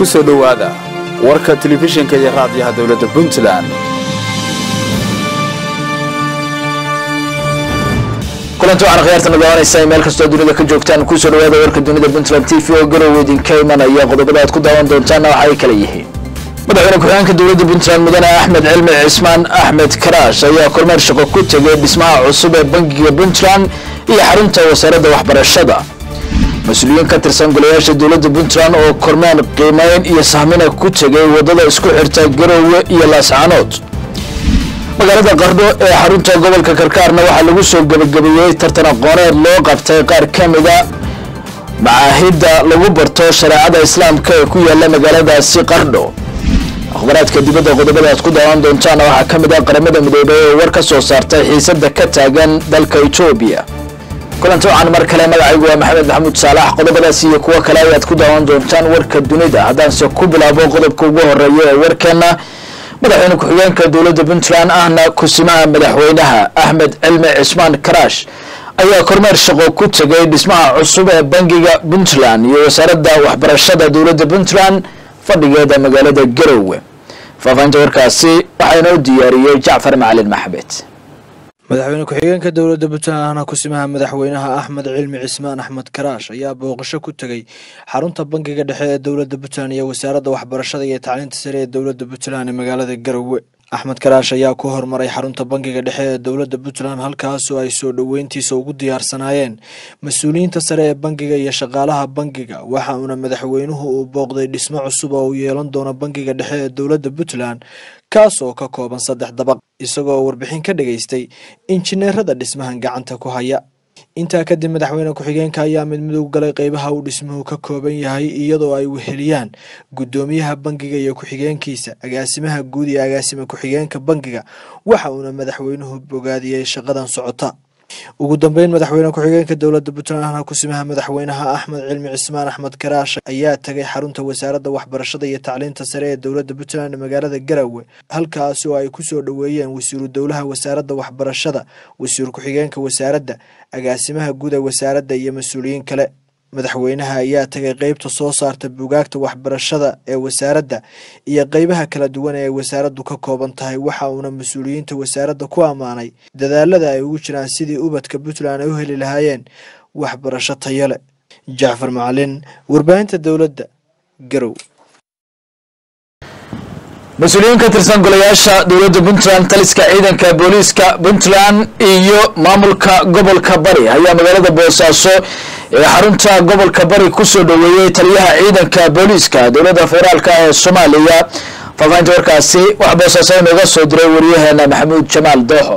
ku soo dhowaada warka telefishinka iyo raadiyaha dowladda puntland kulanti waxaan khiyaartana daawanaysaa meel kastoo dunida ka joogtaan kusoo dhawaada warka dunida puntland t v oo garow idinka imanaya qodobada aad ku daawan doontaanna waxa ay kala yihiin madaxweyne ku-xigeenka dowladda puntland mudane axmed cilmi cismaan axmed karaash ayaa kormeer shaqo ku tegay dhismaha cusub ee bangiga puntland iyo xarunta wasaaradda waxbarashada mas-uuliyiin ka tirsan golayaasha dowladda puntland oo kormeer qiimeyn iyo sahmina ku tegay wadada isku xirta garowe iyo laascaanood magaalada qardho ee xarunta gobolka karkaarna waxaa lagu soo gebagabeeyey tartan aqooneed loo qabtay qaar ka mida macaahidda lagu barto shareecada islaamka ee ku yaala magaaladaasi qardho akhbaraadka dibadda qodobada aad ku daawan doontaana waxaa ka mid ah qaramada midoobay oo war ka soo saartay xiisada ka taagan dalka etoobiya kulanti waxaan mar kale magacaygu waa maxamed maxamuud saalax qodobadaas iyo kuwo kale ayaad ku daawan doontaan warka dunida haddaanse ku bilaabo qodobka ugu horeeya ee warkeena madaxweyne ku-xigeenka dowladda puntland ahna kusimaha madaxweynaha axmed cilmi cismaan karaash ayaa kormeer shaqo ku tegay dhismaha cusub ee bangiga puntland iyo wasaaradda waxbarashada dowladda puntland fadhigeeda magaalada garowe faafahinta warkaasi waxaa inoo diyaariyey jacfar macalin maxamed madaxweyne ku-xigeenka dowladda puntland ahna kusimaha madaxweynaha axmed cilmi cismaan axmed karaash ayaa booqasho ku tegey xarunta bangiga dhexe ee dowladda puntland iyo wasaaradda waxbarashada iyo tacliinta sare ee dowladda puntland ee magaalada garowe axmed karaash ayaa ku hormaray xarunta bangiga dhexe ee dowladda puntland halkaasoo ay soo dhoweyntiisa ugu diyaarsanaayeen mas-uuliyiinta sare ee bangiga iyo shaqaalaha bangiga waxa uuna madaxweynuhu uu booqday dhismo cusub oo uu yeelan doono bangiga dhexe ee dowladda puntland kaas oo ka kooban saddex dabaq isagoo warbixin ka dhageystay injineerada dhismahan gacanta ku haya intaa kadib madaxweyne ku-xigeenka ayaa mid midug galay qeybaha uu dhismuhu ka kooban yahay iyadoo ay weheliyaan guddoomiyaha bangiga iyo ku-xigeenkiisa agaasimaha guud iyo agaasima ku-xigeenka bangiga waxa uuna madaxweynuhu bogaadiyey shaqadan socota ugu dambeyn madaxweyne ku-xigeenka dowladda puntland ahna kusimaha madaxweynaha axmed cilmi cismaan axmed karaash ayaa tagay xarunta wasaaradda waxbarashada iyo tacliinta sare ee dowladda puntland ee magaalada garowe halkaasi oo ay kusoo dhoweeyeen wasiiru dowlaha wasaaradda waxbarashada wasiir ku-xigeenka wasaaradda agaasimaha guud ee wasaaradda iyo mas-uuliyiin kale madaxweynaha ayaa tagay qeybta soo saarta bugaagta waxbarashada ee wasaaradda iyo qeybaha kala duwan ee wasaaraddu ka kooban tahay waxa uuna mas-uuliyiinta wasaaradda ku ammaanay dadaalada ay ugu jiraan sidii ubadka puntland ay u heli lahaayeen waxbarasho tayo leh jacfar macalin warbaahinta dowladda garow mas-uuliyiin ka tirsan golayaasha dowladda puntland taliska ciidanka booliiska puntland iyo maamulka gobolka bari ayaa magaalada boosaaso ee xarunta gobolka bari kusoo dhoweeyey taliyaha ciidanka booliiska dowladda federaalk ee soomaaliya faafahinta warkaasi waxaa boosaaso inooga soo diray wariyaheena maxamuud jamaal dooxo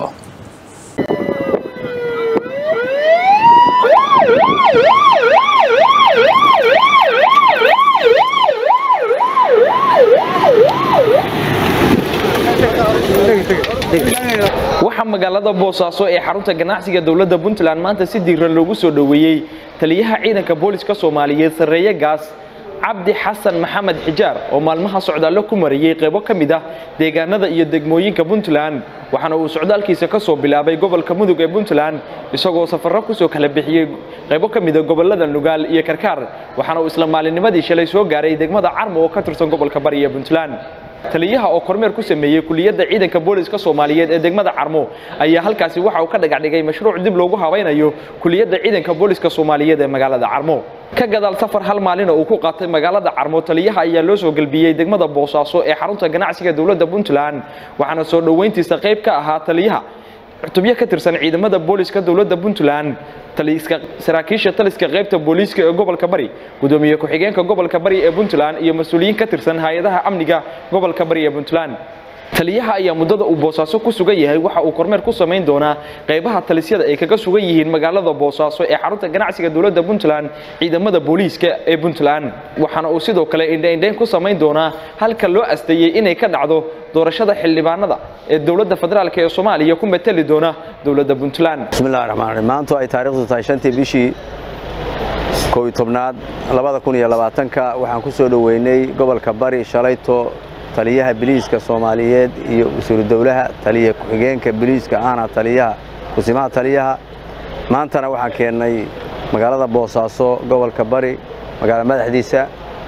waxaa magaalada boosaaso ee xarunta ganacsiga dowladda puntland maanta si diiran loogu soo dhoweeyey taliyaha ciidanka booliska soomaaliyeed sarreeye gaas cabdi xasan maxamed xijaar oo maalmaha socdaallo ku marayey qaybo ka mid ah deegaanada iyo degmooyinka puntland waxaana uu socdaalkiisa ka soo bilaabay gobolka mudug ee puntland isagoo safarro kusoo kala bixiyey qaybo ka mida gobolada nugaal iyo karkaar waxaana uu isla maalinnimadii shalay soo gaaray degmada carmo oo ka tirsan gobolka bari ee puntland taliyaha oo kormeer ku sameeyey kuliyadda ciidanka booliska soomaaliyeed ee degmada carmo ayaa halkaasi waxa uu ka dhagacdhigay mashruuc dib loogu habaynayo kuliyadda ciidanka booliska soomaaliyeed ee magaalada carmo ka gadaal safar hal maalin oo uu ku qaatay magaalada carmo taliyaha ayaa loo soo gelbiyey degmada boosaaso ee xarunta ganacsiga dowladda puntland waxaana soo dhoweyntiisa qayb ka ahaa taliyaha cutubyo ka tirsan ciidamada booliska dowladda puntland saraakiisha taliska qaybta booliiska ee gobolka bari gudoomiye ku-xigeenka gobolka bari ee puntland iyo mas-uuliyiin ka tirsan hay-adaha amniga gobolka bari ee puntland taliyaha ayaa muddada uu boosaaso ku sugan yahay waxa uu kormeer ku samayn doonaa qaybaha talisyada ay kaga sugan yihiin magaalada boosaaso ee xarunta ganacsiga dowladda puntland ciidamada booliiska ee puntland waxaana uu sidoo kale indhaindhayn ku samayn doonaa halka loo asteeyey inay ka dhacdo doorashada xildhibaanada ee dowladda federaalk ee soomaaliya ku matali doona dowladda puntland bismillahi raxmaan raxiim maanta ay taariikhdu tahay shantii bishii kow iyo tobnaad labada kun iyo labaatanka waxaan ku soo dhoweynay gobolka bari shalayto taliyaha biliiska soomaaliyeed iyo wasiiru dowlaha taliya ku-xigeenka biliiska ahna taliyaha kusimaha taliyaha maantana waxaan keennay magaalada boosaaso gobolka bari magaala madaxdiisa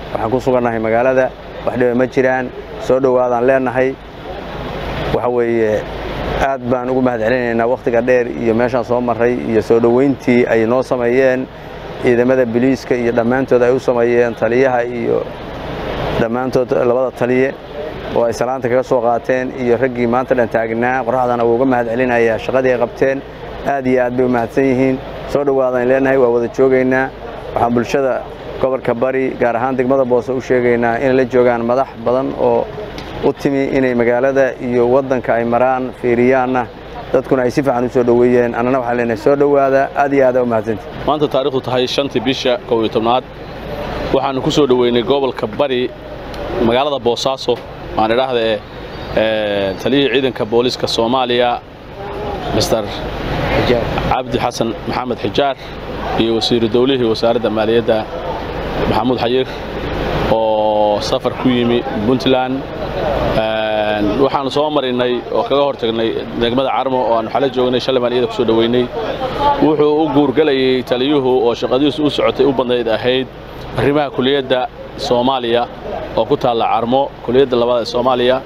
waxaan ku sugannahay magaalada wax dhiba ma jiraan soo dhowaadaan leennahay waxa weeye aad baan ugu mahad celinaynaa wakhtiga dheer iyo meeshaan soo marray iyo soo dhowayntii ay noo sameeyeen ciidamada biliiska iyo dhammaantood ay u sameeyeen taliyaha iyo dhammaantood labada taliye oo ay salaanta kaga soo qaateen iyo raggii maanta dhan taagnaa qoraxdana wuu uga mahad celinayaa shaqadii ay qabteen aad iyo aad bay u mahadsan yihiin soo dhowaadaan leennahay waa wada joogaynaa waxaan bulshada gobolka bari gaar ahaan degmada boose u sheegaynaa inay la joogaan madax badan oo u timi inay magaalada iyo waddanka ay maraan fiiriyaanna dadkuna ay si fiican u soo dhoweeyeen annana waxaan leenahay soo dhowaada aad iyo aad aa u mahadsantii maanta taariikhdu tahay shantii bisha kow iyo tobnaad waxaannu ku soo dhoweynay gobolka bari magaalada boosaaso waan idhaahda ee taliyihii ciidanka booliiska soomaaliya mister cabdi xasan maxamed xijaar iyo wasiiru dowlihii wasaaradda maaliyadda maxamuud xayir oo safar ku yimi puntland waxaannu soo marinay oo kaga hor tagnay degmada carmo oo aannu xala joognay shalay baan iyada ku soo dhoweynay wuxuu u guurgelayay taliyuhu oo shaqadiisu u socotay u badnayd ahayd arrimaha kuliyadda soomaaliya oo ku taalla carmo kuliyadda labaad ee soomaaliya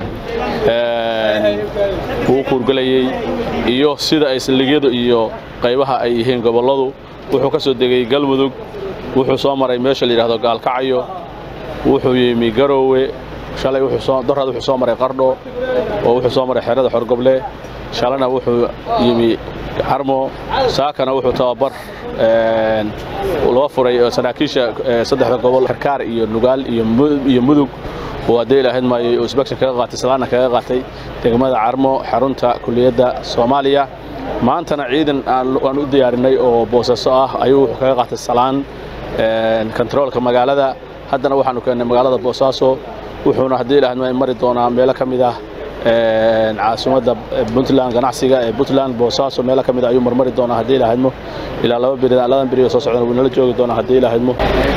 wuu u guurgelayey iyo sida ay saldhigyadu iyo qaybaha ay yihiin gobolladu wuxuu ka soo degay galmudug wuxuu soo maray meesha la yidhahdo gaalkacyo wuxuu yimi garoowe shalay doraad wuxuu soo maray qardho oo wuxuu soo maray xerada xorgoble shalana wuxuu yimi carmo saakana wuxuu tababar loo furay saraakiisha saddexda gobol karkaar iyo nugaal iyo mudug oo haddee ilaahayd maayo oo isbakshan kaga qaatay salaana kaga qaatay degmada carmo xarunta kuliyadda soomaaliya maantana ciidan aan u diyaarinay oo boosaaso ah ayuu wuxuu kaga qaatay salaan kontaroolka magaalada haddana waxaanu keennay magaalada boosaaso wuxuuna haddii ilahayd maayo mari doonaa meelo ka mid ah caasimadda puntland ganacsiga ee puntland boosaaso meelo ka mid ayuu marmari doonaa haddii ilahaydmo ilaa laba beri labadan beri oo soo socdana wuu nala joogi doonaa haddii ilahaydmo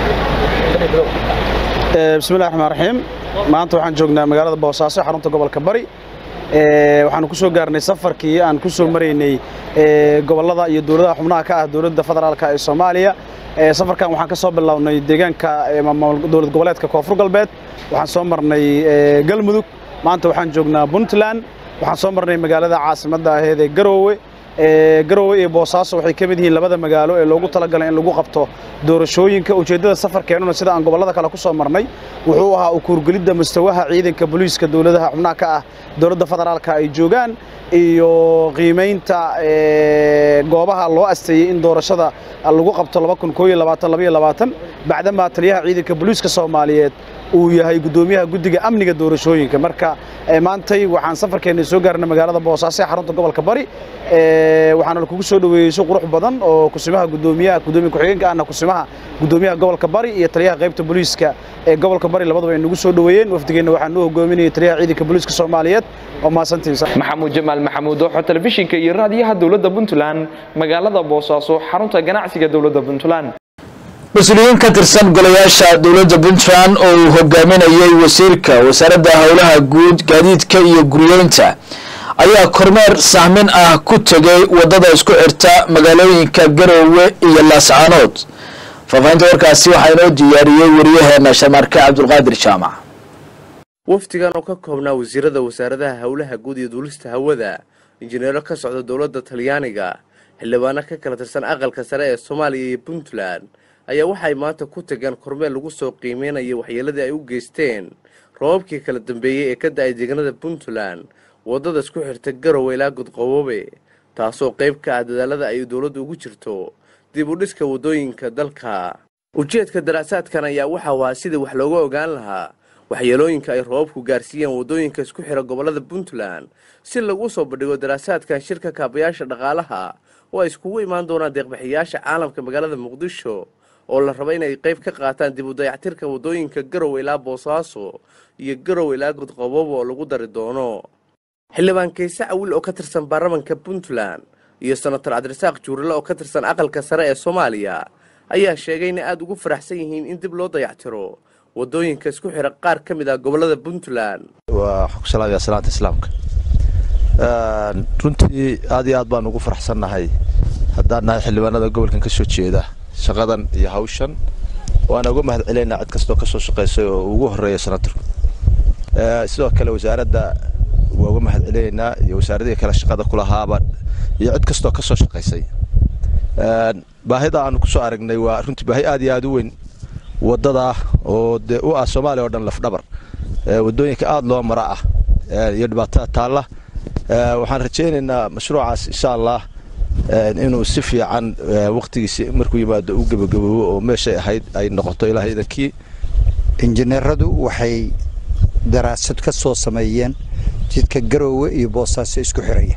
bismillahi raxmaan raxiim maanta waxaan joognaa magaalada boosaaso xarunta gobolka bari waxaanu ku soo gaarnay safarkii aan ku soo maraynay gobollada iyo dowladaha xubnaha ka ah dowladda federaalka ee soomaaliya safarkan waxaan ka soo bilownay deegaanka dowlad goboleedka koonfur galbeed waxaan soo marnay galmudug maanta waxaan joognaa puntland waxaan soo marnay magaalada caasimadda aheed ee garoowe garoowe iyo boosaaso waxay ka mid yihiin labada magaalo ee loogu talagalay in lagu qabto doorashooyinka ujeeddada safarkeennuna sida aan gobollada kale ku soo marnay wuxuu ahaa ukuurgelidda mustawaha ciidanka booliiska dowladaha xubnaha ka ah dowladda federaalka ay joogaan iyo qiimaynta goobaha loo asteeyey in doorashada lagu qabto bacdamaa taliyaha ciidanka booliiska soomaaliyeed uu yahay guddoomiyaha guddiga amniga doorashooyinka marka maantay waxaan safarkeenna soo gaarnay magaalada boosaaso ee xarunta gobolka bari waxaana kugu soo dhoweeyey si qurux badan oo kusimaha gudoomiyaha gudoomiya ku-xigeenka ahna kusimaha gudoomiyaha gobolka bari iyo taliyaha qaybta booliiska ee gobolka bari labadaba ay nagu soo dhoweeyeen wafdigeenna waxaa noo hogaaminayay taliyaha ciidanka booliiska soomaaliyeed oo mahadsantiisa maxamuud jamaal maxamuud oo telefishinka iyo raadiyaha dowladda puntland magaalada boosaaso xarunta ganacsiga dowladda puntland mas-uuliyiin ka tirsan golayaasha dowladda puntland oo uu hogaaminayay wasiirka wasaaradda howlaha guud gaadiidka iyo guryeynta ayaa kormeer sahmin ah ku tegay wadada isku xirta magaalooyinka garoowe iyo laascaanood faafahinta warkaasi waxaa inoo diyaariyey wariyaheena shamarke cabdulqaadir jaamac wafdigan oo ka koobnaa wasiirada wasaaradaha howlaha guud iyo duulista hawada injineero ka socda dowladda talyaaniga xildhibaano ka kala tirsan aqalka sare ee soomaaliya iyo puntland ayaa waxay maanta ku tageen kormeel lagu soo qiimeynaya waxyeeladii ay u geysteen roobabkii kala dambeeyey ee ka da-ay deegaanada puntland waddada isku xirta garowe ilaa godqaboobe taasoo qayb ka ah dadaalada ay dowladdu ugu jirto dib u dhiska waddooyinka dalka ujeedka daraasaadkan ayaa waxau ahaa sidii wax looga ogaan lahaa waxyeelooyinka ay roobabku gaarsiiyeen waddooyinka isku xira gobollada puntland si lagu soo bandhigo daraasaadkan shirka kaabayaasha dhaqaalaha oo ay iskugu imaan doonaan deeqbixiyaasha caalamka magaalada muqdisho oo la raba inay qayb ka qaataan dib u dayactirka waddooyinka garowe ilaa boosaaso iyo garowe ilaa godqaboobo oo lagu dari doono xildhibaan kayse cawil oo ka tirsan baarlamanka puntland iyo senator cabdirasaaq juurale oo ka tirsan aqalka sare ee soomaaliya ayaa sheegay inay aada ugu faraxsan yihiin in dib loo dayactiro waddooyinka isku xira qaar ka mid ah gobollada puntland waa xukusalaabiya salaanta islaamka runtii aad iyo aad baan ugu faraxsannahay haddaan nahay xildhibaanada gobolkan ka soo jeeda shaqadan iyo hawshan waana uga mahad celaynaa cid kastoo ka soo shaqaysay oo ugu horreeya sanatarku sidoo kale wasaaradda waa uga mahad celinaynaa iyo wasaaradihii kale shaqada ku lahaaba iyo cid kastoo ka soo shaqaysay baahida aanu ku soo aragnay waa runtii baahi aad iyo aad u weyn waddadaa oo dee u ah soomaaliya oo dhan lafdhabar waddooyinka aad loo mara ah iyo dhibaatada taalla waxaan rajaynaynaa mashruucaas insha allah inuu si fiican wakhtigiisi markuu yimaado u gebagaboobo oo meeshay ahayd ay noqoto ilaah idankii injineeradu waxay daraasad ka soo sameeyeen jidka garoowe iyo boosaaso isku xiraya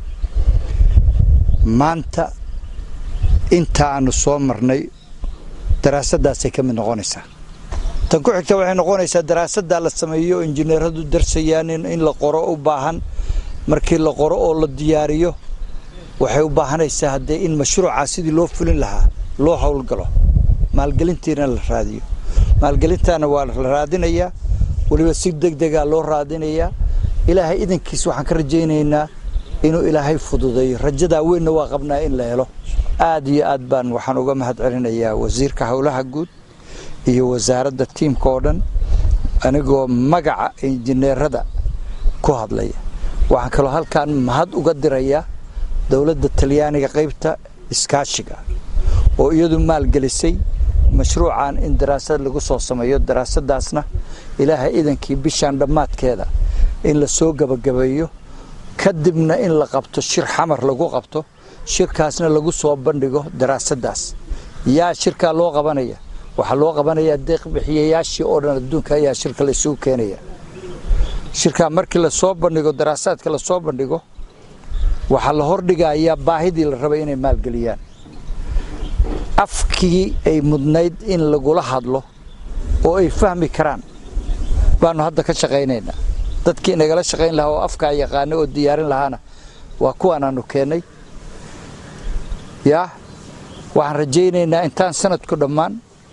maanta inta aanu soo marnay daraasadaasay ka mid noqonaysaa tan ku xigta waxay noqonaysaa daraasaddaa la sameeyo injineeradu darsayaan in la qoro u baahan markii la qoro oo la diyaariyo waxay u baahanaysaa haddee in mashruucaa sidii loo fulin lahaa loo howlgalo maalgelintiina la raadiyo maalgelintaana waa la raadinayaa weliba si deg degaa loo raadinayaa ilaahay idankiis waxaan ka rajaynaynaa inuu ilaahay fududeeyo rajadaa weynna waa qabnaa in la helo aad iyo aad baan waxaan uga mahad celinayaa wasiirka howlaha guud iyo wasaaradda tiimka oo dhan anigoo magaca injineerada ku hadlaya waxaan kaloo halkaan mahad uga dirayaa dowladda talyaaniga qaybta iskaashiga oo iyadu maalgelisay mashruucan in daraasad lagu soo sameeyo daraasadaasna ilaahay idankii bishaan dhammaadkeeda in la soo gabagabeeyo kadibna in la qabto shir xamar lagu qabto shirkaasna lagu soo bandhigo daraasadaas yaa shirkaa loo qabanaya waxaa loo qabanayaa deeq bixiyayaashii oo dhan adduunka ayaa shirka la isugu keenaya shirkaa markii lasoo bandhigo daraasaadka lasoo bandhigo waxaa la hordhigayaa baahidii la rabay inay maalgeliyaan afkii ay mudnayd in lagula hadlo oo ay fahmi karaan baanu hadda ka shaqaynaynaa dadkii nagala shaqayn lahaa oo afkaa yaqaana oo diyaarin lahaana waa kuwaanaanu keennay yaa waxaan rajaynaynaa intaan sanadku dhammaan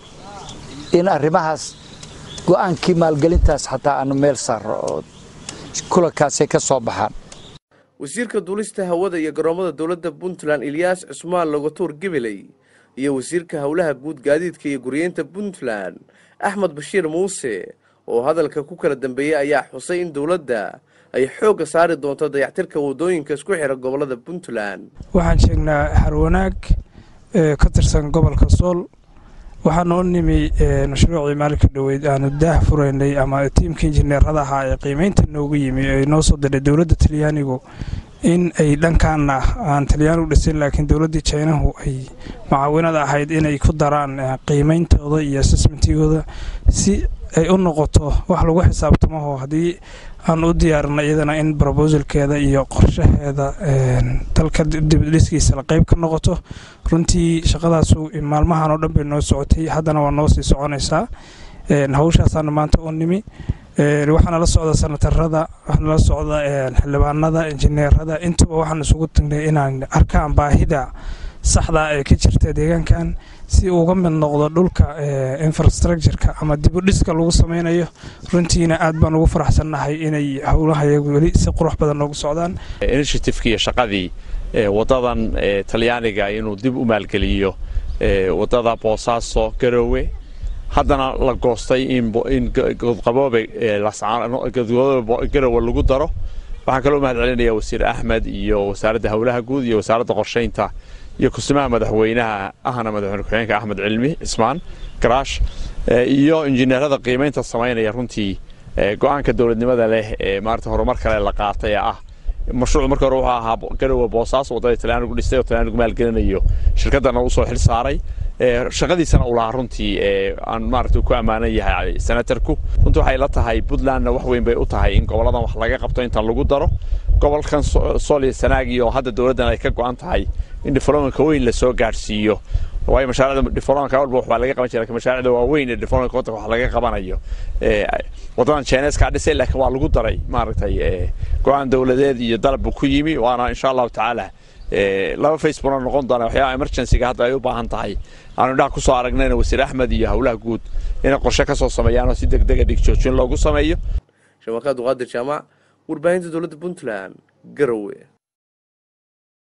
in arrimahaas go'aankii maalgelintaas xataa aanu meel saarro oo kulankaasay ka soo baxaan wasiirka duulista hawada iyo garoommada dowladda puntland ilyaas cusmaan logatuur gebeley iyo wasiirka howlaha guud gaadiidka iyo guryeynta puntland axmed bashiir muuse oo hadalka ku kala dambeeyey ayaa xusay in dowladda ay xoogga saari doonto dayactirka waddooyinka isku xira gobollada puntland waxaan sheegnaa harwanaag ka tirsan gobolka sool waxaana u nimi mashruucii maalinka dhoweyd aanu daah furaynay ama tiimka injineerada ahaa ee qiimeynta noogu yimi ay noo soo diray dowladda talyaanigu in ay dhankaana aan talyaanigu dhisin laakiin dowladdii jinahu ay mucaawinada ahayd inay ku daraan qiimeyntooda iyo assessmentigooda si ay u noqoto wax lagu xisaabtamaho haddii aan u diyaarina iyadana in brobosalkeeda iyo qorshaheeda dalka dibdhiskiisa la qayb ka noqoto runtii shaqadaasu maalmahan oo dhan bay noo socotay haddana waa noo sii soconaysaa hawshaasaana maanta u nimi waxaana la socda sanatarada waxaana la socda xildhibaanada injineerada intuba waxaan isugu tagnay inaan arkaan baahida saxdaa ee ka jirta deegaankan si uga mid noqdo dhulka infrastructureka ama dibudhiska lagu sameynayo runtiina aad baan ugu faraxsannahay inay howlahayagu weli si qurux badan noogu socdaan initiativeki iyo shaqadii waddadan talyaaniga inuu dib u maalgeliyo waddada boosaaso garoowe haddana la goostay in godqaboobe garowe lagu daro waxaan kaloo mahad celinaya wasiir axmed iyo wasaaradda howlaha guud iyo wasaaradda qorshaynta iyo kusimaha madaxweynaha ahna madaxweyne ku-xigeenka axmed cilmi cismaan garaash iyo injineerada qiimaynta samaynaya runtii go-aanka dowladnimada leh ee maarata horumar kale la qaatay ee ah mashruucu marka hore wuxuu ahaa garowe boosaas waddada talyaanigu dhistay oo talyaanigu maalgelinayo shirkaddana u soo xil saaray shaqadiisana uu lahaa runtii aan maaragta ku ammaanan yahay senatarku runtii waxay la tahay puntlandna wax weyn bay u tahay in goboladan wax laga qabto intan lagu daro gobolkan sool iyo sanaagi oo hadda dowladdan ay ka go'an tahay in diflomanka weyn lasoo gaadhsiiyo waayo mashaariicda diflomanka walba waxbaa laga qaban jiray laakiin mashaariicda waaweyn ee diflomanka waddanka wax laga qabanayo waddadan chineskaa dhisay laakiin waa lagu daray maaragtay go-aan dowladeed iyo dalabbu ku yimi waana insha allahu tacaala laba facebookna noqon doona waxyaaba emergencyga hadda ay u baahan tahay aanu indhaha ku soo aragnayna wasiir axmed iyo howlaha guud inay qorshe ka soo sameeyaan oo si deg dega dhigjoojin loogu sameeyo shabakad qaadir jaamac warbaahinta dowladda puntland garowe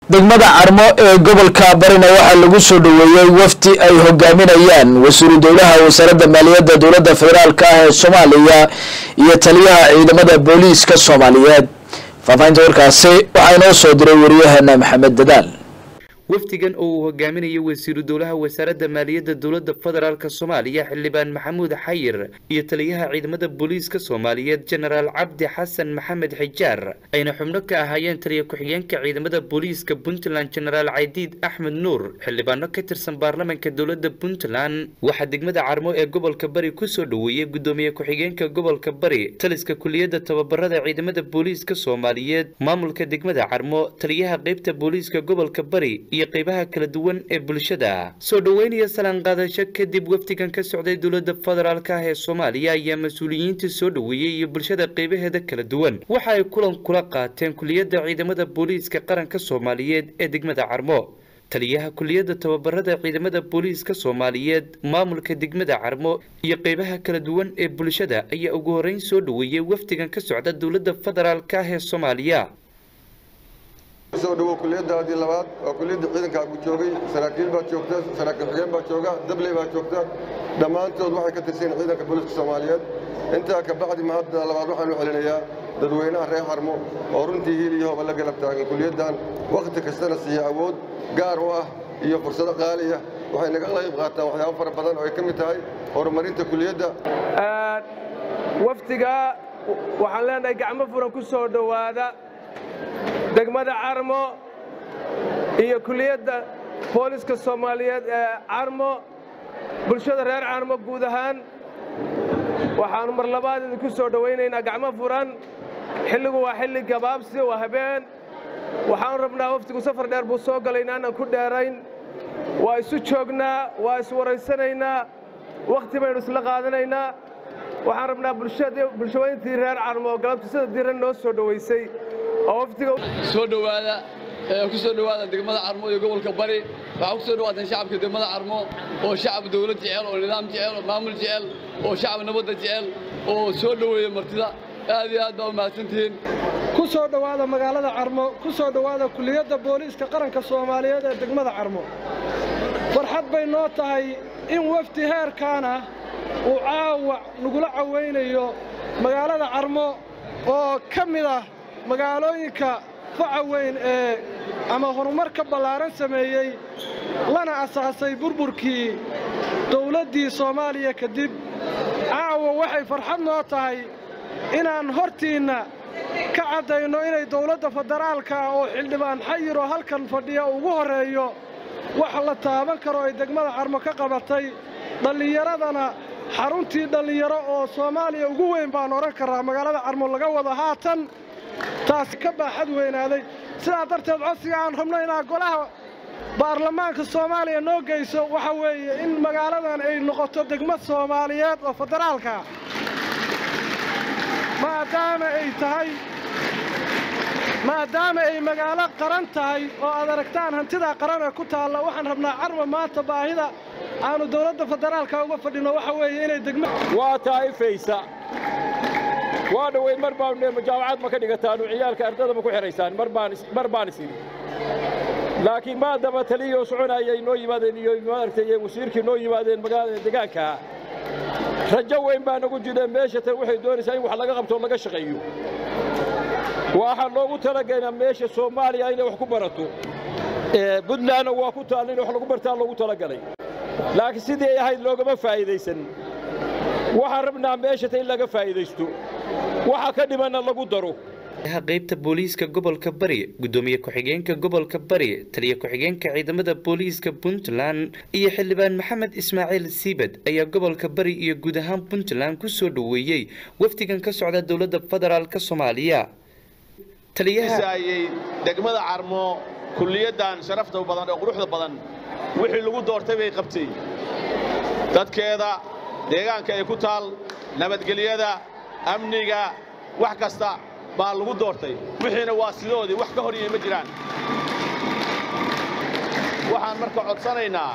degmada carmo ee gobolka barina waxaa lagu soo dhoweeyey wafdi ay hogaaminayaan wasiiru dowlaha wasaaradda maaliyadda dowladda federaalk ah ee soomaaliya iyo taliyaha ciidamada booliiska soomaaliyeed faahfaahinta warkaasi waxaa inoo soo diray wariyaheena maxamed dadaal wafdigan oo uu hogaaminayo wasiiru dowlaha wasaaradda maaliyadda dowladda federaalk soomaaliya xildhibaan maxamuud xayir iyo taliyaha ciidamada booliiska soomaaliyeed jenaraal cabdi xasan maxamed xijaar ayna xubno ka ahaayeen taliya ku-xigeenka ciidamada booliiska puntland jenaraal caydiid axmed nuur xildhibaano ka tirsan baarlamaanka dowladda puntland waxaa degmada carmo ee gobolka bari kusoo dhoweeyey gudoomiye ku-xigeenka gobolka bari taliska kuliyadda tababarada ciidamada booliiska soomaaliyeed maamulka degmada carmo taliyaha qeybta booliiska gobolka bari iyo qeybaha kala duwan ee bulshada soo dhoweynaya salaan qaadasho kadib wafdigan ka socday dowladda federaalk ah ee soomaaliya ayaa mas-uuliyiinta soo dhoweeyey iyo bulshada qeybaheeda kala duwan waxa ay kulan kula qaateen kuliyadda ciidamada booliiska qaranka soomaaliyeed ee degmada carmo taliyaha kuliyadda tababarada ciidamada booliiska soomaaliyeed maamulka degmada carmo iyo qeybaha kala duwan ee bulshada ayaa ugu horreyn soo dhoweeyey wafdigan ka socda dowladda federaalk ah ee soomaaliya soo dhawow kuliyaddaadii labaad waa kuliyadda ciidankaagu joogay saraakiil baad joogta saraakiil xigeen baad jooga dabley baad joogta dhammaantood waxay ka tirsan ciidanka booliiska soomaaliyeed intaa ka bacdi mahadda labaad waxaanu celinayaa dadweynaha reer harmo oo runtii hiil iyo hooba la galab taagan kuliyaddan wakhti kastana siiya awood gaar u ah iyo fursado qaali ah waxay naga qayb qaataan waxyaabo fara badan oo ay ka mid tahay horumarinta kuliyadda wafdiga waxaan leenahay gacmo furan ku soo dhowaada degmada carmo iyo kuliyadda booliska soomaaliyeed ee carmo bulshada reer carmo guud ahaan waxaannu mar labaad idinku soo dhowaynaynaa gacmo furan xilligu waa xilli gabaabsi waa habeen waxaanu rabnaa wafdigu safar dheer buu soo galay inaanan ku dheerayn waa isu joognaa waa iswaraysanaynaa wakhti baynu isla qaadanaynaa waxaan rabnaa bulshaweyntii reer carmo oo galabta sida diran noo soo dhowaysay soo dhowaada ku soo dhowaada degmada carmo iyo gobolka bari waxaa ku soo dhawaataan shacabka degmada carmo oo shacab dawlad jecel oo nidaam jecel oo maamul jecel oo shacab nabadda jecel oo soo dhoweeya martida aad iyo aad baa u mahadsantihiin ku soo dhowaada magaalada carmo ku soo dhowaada kuliyadda booliiska qaranka soomaaliyeed ee degmada carmo farxad bay noo tahay in wafdi heerkaana uu caawa nagula cawaynayo magaalada carmo oo ka mid ah magaalooyinka faca weyn ee ama horumarka ballaaran sameeyey lana asaasay burburkii dawladdii soomaaliya kadib caawa waxay farxad noo tahay inaan hortiinna ka caddayno inay dawladda federaalka oo xildhibaan xayiroo halkan fadhiya ugu horreeyo wax la taaban karo ay degmada carmo ka qabatay dhallinyaradana xaruntii dhallinyaro oo soomaaliya ugu weyn baan odhan karraa magaalada carmo laga wado haatan taasi ka baaxad weynaaday sidaa darteed codsiga aan rabno inaa golaha baarlamaanka soomaaliya noo geyso waxa weeye in magaaladan ay noqoto degmad soomaaliyeed oo federaalka maadaama ay tahay maadaama ay magaalo qaran tahay oo aad aragtaan hantidaa qaran ee ku taalla waxaan rabnaa carma maanta baahida aanu dowladda federaalka uga fadhino waxa weeye inay degma waa taa'ifaysa waa dhoweyn mar baan jaamacad ma ka dhigataan ciyaalka ardada ma ku xiraysaan mar baan mar baan isiri laakiin maadaba taliyoo soconayay noo yimaadeen iyo maaragtay wasiirkii noo yimaadeen magaalada deegaanka rajo weyn baa nagu jireen meesha tan waxay doonaysaa in wax laga qabto oo laga shaqeeyo waxaa loogu talagaynaa meesha soomaaliya inay wax ku barato puntlandna waa ku taalla in wax lagu bartaa loogu talagalay laakiin sidii ay ahayd loogama faa'iidaysan waxaan rabnaa meesha tan in laga faa'iidaysto waxa ka dhimanna lagu daro qaybta booliiska gobolka bari gudoomiye ku-xigeenka gobolka bari taliya ku-xigeenka ciidamada booliiska puntland iyo xildhibaan maxamed ismaaciil siibad ayaa gobolka bari iyo guud ahaan puntland ku soo dhoweeyey wafdigan ka socda dowladda federaalka soomaaliya taliyahaayay degmada carmo kulliyaddan sharafta badan oo quruxda badan wixii lagu doortay bay qabtay dadkeeda deegaanka ay ku taal nabadgelyada amniga wax kasta baa lagu doortay wixiina waa sidoodii wax ka horyay ma jiraan waxaan marka codsanaynaa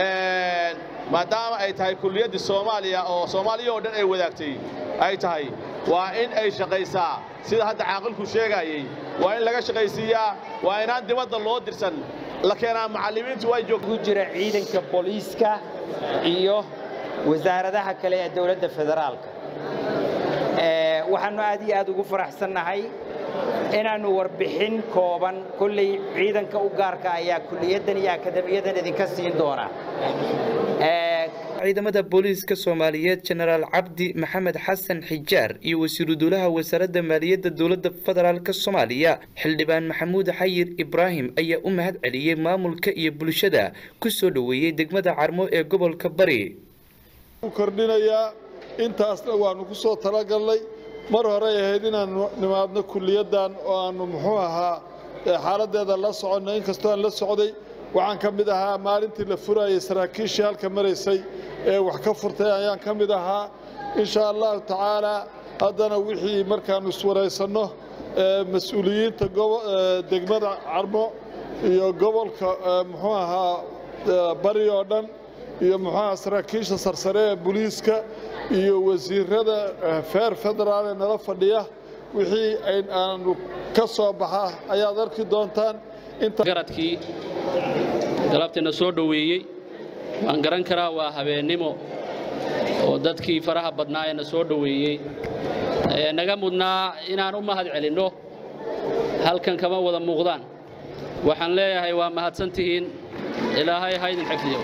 maadaama ay tahay kulliyaddii soomaaliya oo soomaaliya oo dhan ay wadaagtay ay tahay waa in ay shaqaysaa sida hadda caaqilku sheegayey waa in laga shaqaysiiyaa waa inaan dibadda loo dirsan la keenaa macallimiintu way ku jira ciidanka booliiska iyo wasaaradaha kale ee dowladda federaalka waxaannu aad iyo aad ugu faraxsannahay inaannu warbixin kooban kolley ciidanka u gaarka ayaa kuliyaddan iyo akademiyadan idinka siin doona ciidamada booliiska soomaaliyeed jenaraal cabdi maxamed xasan xijaar iyo wasiiru dowlaha wasaaradda maaliyadda dowladda federaalk soomaaliya xildhibaan maxamuud xayir ibraahim ayaa u mahad celiyey maamulka iyo bulshada ku soo dhoweeyey degmada carmo ee gobolka bari kordhinayaa intaasna waannu ku soo talagalnay mar horey ahayd inaannu nimaadno kuliyaddan oo aannu muxuu ahaa xaaladdeeda la soconno inkastoo aan la socday waxaan ka mid ahaa maalintii la furayay saraakiishii halka maraysay ee wax ka furtay ayaan ka mid ahaa insha allahu tacaalaa haddana wixii markaannu iswaraysanno mas-uuliyiinta degmada carmo iyo gobolka muxuu ahaa bari oo dhan iyo muxuu ahaa saraakiisha sarsare ee booliiska iyo wasiirada feer federaal ee nala fadhiya wixii aanu ka soo baxa ayaad arki doontaan garadkii galabtiina soo dhoweeyey waan garan karaa waa habeennimo oo dadkii faraha badnaa ee na soo dhoweeyey naga mudnaa inaan u mahad celinno halkan kama wada muuqdaan waxaan leeyahay waa mahadsan tihiin ilaahay ha idin xifdiyo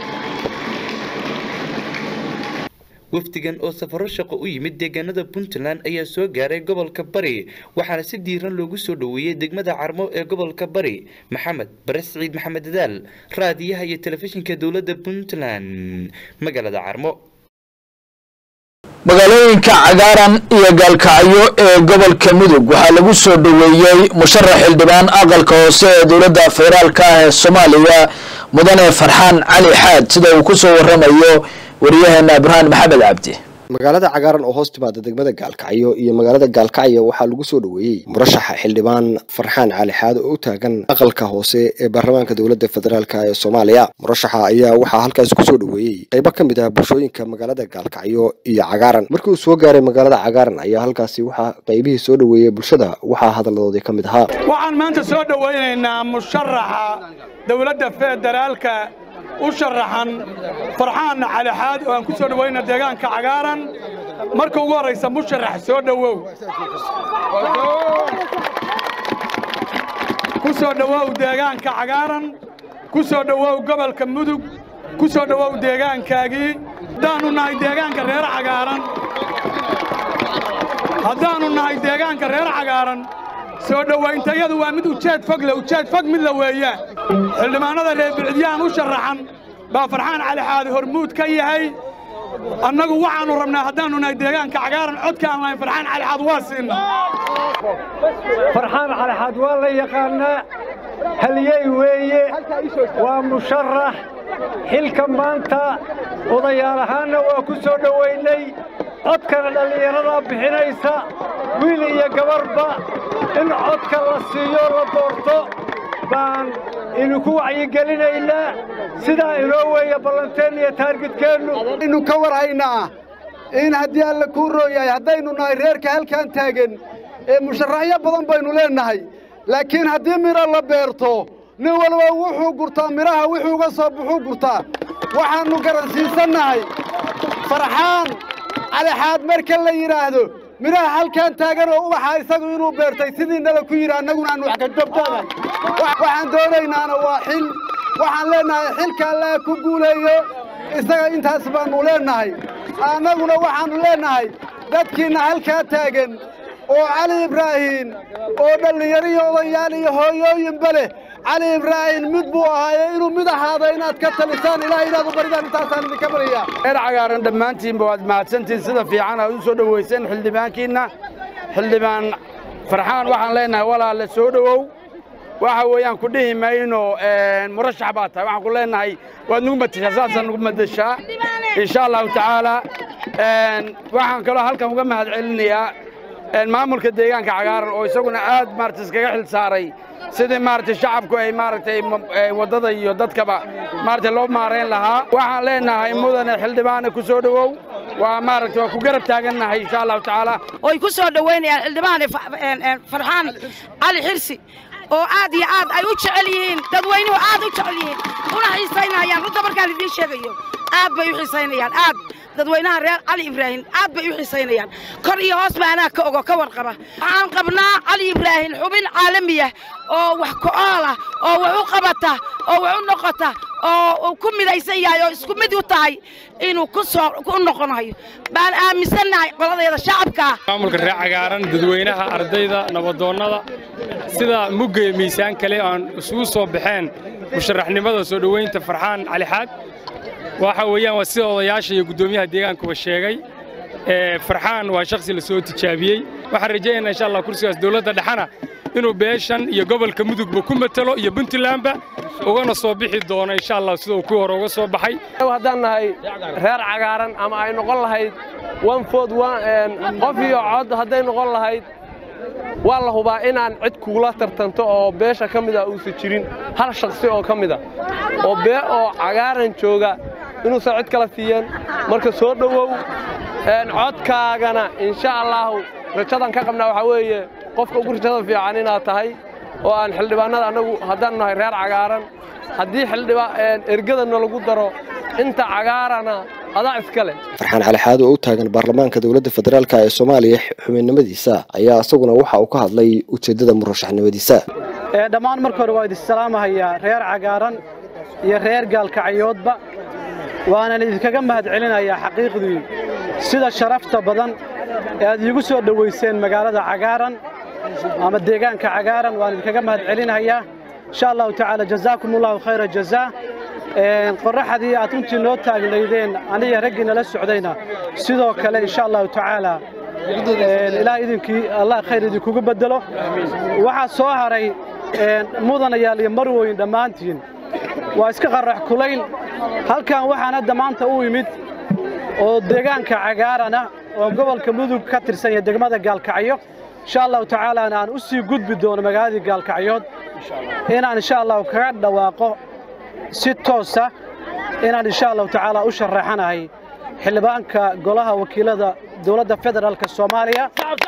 wafdigan oo safaro shaqo u yimid deegaanada puntland ayaa soo gaaray gobolka bari waxaana si diiran loogu soo dhoweeyey degmada carmo ee gobolka bari maxamed bare siciid maxamed dadaal raadiyaha iyo telefishinka dowladda puntland magaalada carmo magaalooyinka cagaaran iyo gaalkacyo ee gobolka mudug waxaa lagu soo dhoweeyey musharax xildhibaan aqalka hoose ee dowladda federaalka ah ee soomaaliya mudane farxaan cali xaad sida uu ku soo waramayo waryaheena burhaan maxamed cabdi magaalada cagaaran oo hoos timaada degmada gaalkacyo iyo magaalada gaalkacyo waxaa lagu soo dhoweeyey murashaxa xildhibaan farxaan cali xaad oo u taagan aqalka hoose ee baarlamaanka dowladda federaalk ee soomaaliya murashaxa ayaa waxaa halkaas kusoo dhoweeyey qaybo ka mid ah bulshooyinka magaalada gaalkacyo iyo cagaaran markii uu soo gaaray magaalada cagaaran ayaa halkaasi waxaa qaybihii soo dhoweeyey bulshada waxaa hadaladoodii ka mid ahaa waxaan maanta soo dhoweynaynaa musharaxa dowladda federaalka u sharaxan farxaan calixaad oo aan ku soo dhowayna deegaanka cagaaran marka ugu horraysa musharax soo dhowow ku soo dhowow deegaanka cagaaran ku soo dhowow gobolka mudug ku soo dhowow deegaankaagii haddaannu nahay deegaanka reer cagaaran haddaannu nahay deegaanka reer cagaaran soo dhowayntayadu waa mid ujeed fog le ujeed fog mid la weeyaan xildhibaannada reer bilcidyahan u sharaxan baa farxaan cali xaadi hormuud ka yahay annagu waxaannu rabnaa haddaannu nahay deegaanka cagaaran codka aan lahayn farxaan cali xaad waa siinna farxaan cali xaad waa la yaqaannaa haliyey weeye waa musharax xilka maanta odayaal ahaanna waa ku soo dhowaynay codkana dhallinyaradaa bixinaysa wiil iyo gabarba in codka la siiyo la doorto baan idinku wacyigelinaynaa sidaa inoo weeya ballanteen iyo taargidkeennu aynu ka war haynaa in haddii alla kuu rooyahay haddaynu nahay reerka halkan taagan ee musharaxyo badan baynu leennahay laakiin haddii midho la beerto nin walba wuxuu gurtaa midhaha wuxuuga soo buxuu gurtaa waxaannu garansiisannahay farxaan calixaad marka la yidhaahdo midhaha halkan taagan oo ubaxa isagu inuu beertay sidii nala ku yidhi annaguna aanu wax ka gabdoonahay waxaan doonaynaana waa xil waxaan leennahay xilka allaha ku guuleeyo isaga intaas baannu leennahay annaguna waxaannu leennahay dadkiinna halkaa taagan oo cali ibraahiim oo dhallinyaro iyo odayaal iyo hooyooyinba leh cali ibraahiim mid buu ahaaye inuu mid ahaado inaad ka talisaan ilaahay inaad u baridaan intaasaan idinka baryaa reer cagaaran dhammaantiinba waad mahadsantihiin sida fiican aad u soo dhowayseen xildhibaankiinna xildhibaan farxaan waxaan leennahay walaale soo dhowow waxa weeyaan ku dhihi mayno murashax baa tahay waxaan ku leennahay waad nugu matashaa saasaan nugu madashaa insha allahu tacaala waxaan kaloo halkan uga mahad celinayaa maamulka deegaanka cagaaran oo isaguna aad maarata iskaga xil saaray sidii maaragtay shacabku ay maaragtay waddada iyo dadkaba maaragtay loo maarayn lahaa waxaan leenahay mudane xildhibaane ku soo dhowow waa maaragtay waa ku garab taagannahay insha allahu tacaala oy ku soo dhoweynayaan xildhibaan farxaan cali xirsi oo aad iyo aad ay u jecel yihiin dadweynuhu aad u jecel yihiin una xiisaynayaan runta markaan idiin sheegayo aad bay u xiisaynayaan aad dadweynaha reer cali ibraahim aad bay u xiisaynayaan kor iyo hoos ba anaa ka ogo ka warqaba waxaan qabnaa cali ibraahim xubin caalamiya oo wax ku-ool ah oo wax u qabata oo wax u noqota oo uu ku midaysan yahay oo isku mid u tahay inuu ku soo u noqonayo baan aaminsannahay qoladeeda shacabka maamulka reer cagaaran dadweynaha ardayda nabadoonnada sida mugga iyo miisaan kale aan isugu soo baxeen musharaxnimada soo dhoweynta farxaan cali xaad waxa weeyaan waa sida odayaasha iyo guddoomiyaha deegaankuba sheegay farxaan waa shakhsi la soo tijaabiyey waxaan rajaynaynaa insha allah kursigaas dowladda dhexana inuu beeshan iyo gobolka mudugba ku matalo iyo puntlandba ugana soo bixi doono insha allah sida uu kuwii hore uga soo baxay haddaan nahay reer cagaaran ama ay noqon lahayd one food qof iyo cod hadday noqon lahayd waa la hubaa inaan cid kugula tartanto oo beesha ka mida uusan jirin hal shakhsi oo ka mida oo bee oo cagaaran jooga inuusan cid kala siiyeen marka soo dhowow codkaagana insha allaahu rajadan ka qabnaa waxaa weeye qofka ugu rajada fiican inaad tahay oo aan xildhibaannada annagu haddaan nahay reer cagaaran haddii ergadana lagu daro inta cagaarana adaa iska leh farxaan cali xaad oo u taagan baarlamaanka dowladda federaalk ee soomaaliya xubinnimadiisa ayaa isaguna waxa uu ka hadlay ujeeddada murashaxnimadiisa dhammaan marka hore waa idin salaamahayaa reer cagaaran iyo reer gaalkacyoodba waanan idinkaga mahadcelinayaa xaqiiqdii sida sharafta badan ee aad iigu soo dhowayseen magaalada cagaaran ama deegaanka cagaaran waan idinkaga mahadcelinayaa insha allahu tacaala jazaakum allahu khayra jazaa qorraxdii aad runtii noo taagnaydeen aniga raggii nala socdayna sidoo kale insha allahu tacaala ilaa idinkii allah khayr idinkugu bedelo waxaa soo haray mudanayaal iyo marwoyin dhammaantiin waa iska qarrax kulayn halkan waxaan hadda maanta u imid oo deegaanka cagaarana oo gobolka mudug ka tirsan iyo degmada gaalkacyo insha allahu tacaalaana aan u sii gudbi doono magaaladii gaalkacyood inaan insha allahu kaga dhawaaqo si toosa inaan insha allahu tacaala u sharaxanahay xildhibaanka golaha wakiilada dowladda federaalka soomaaliya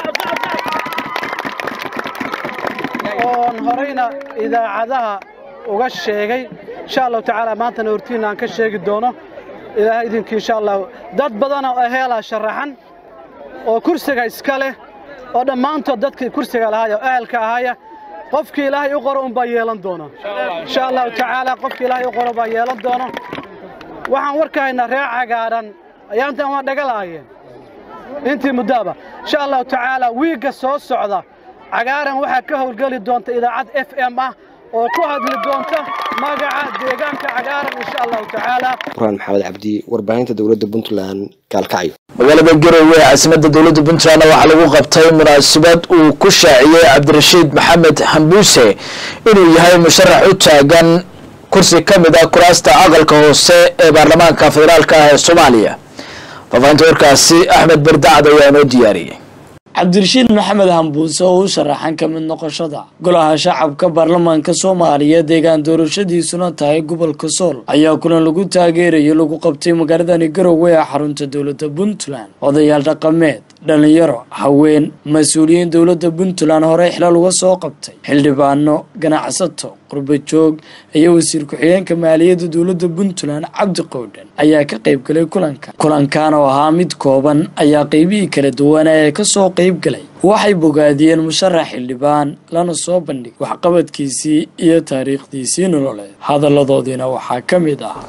oon horeyna idaacadaha uga sheegay insha allahu tacaala maantana hortiinna aan ka sheegi doono ilaahay idinkii insha allahu dad badanoo aheelaa sharaxan oo kursiga iska leh oo dhammaantood dadkii kursiga lahaaya oo ahalka ahaaya qofkii ilaahay u qoro unbaa yeelan doona insha allahu tacaala qofkii ilaahay u qoro baa yeelan doono waxaan warka haynaa reer cagaaran ayaantan waa dhaga lahaayeen intii muddaaba insha allahu tacaala wiigga soo socda cagaaran waxaa ka howlgeli doonta idaacad f m ah oo ku hadli doonta magaca deegaanka cagaaran insha allahu tacaala quraan maxamed cabdi warbaahinta dowladda puntland gaalkacyo magaalada garowe ee caasimadda dowladda puntland waxaa lagu qabtay munaasabad uu ku shaaciyey cabdirashiid maxamed hambuuse inuu yahay musharax u taagan kursi ka mid ah kuraasta aqalka hoose ee baarlamaanka federaalk ah ee soomaaliya faafahinta warkaasi axmed berdacad ayaa inoo diyaariyey cabdirashiid maxamed hambuuse oo u sharaxan ka mid noqoshada golaha shacabka baarlamaanka soomaaliya deegaan doorashadiisuna tahay gobolka sool ayaa kulan lagu taageerayo lagu qabtay magaaladani garowe ee xarunta dowladda puntland odayaal dhaqameed dhalinyaro haween mas-uuliyiin dowladda puntland horey xilal uga soo qabtay xildhibaano ganacsato qurbajoog iyo wasiir ku-xigeenka maaliyadda dowladda puntland cabdi qowdhan ayaa ka qayb galay kulanka kulankan oo ahaa mid kooban ayaa qeybihii kala duwana ee kasoo qeyb galay waxay bogaadiyeen musharax xildhibaan lana soo bandhigay waxqabadkiisii iyo taariikhdiisii nololeed hadalladoodiina waxaa ka mid ah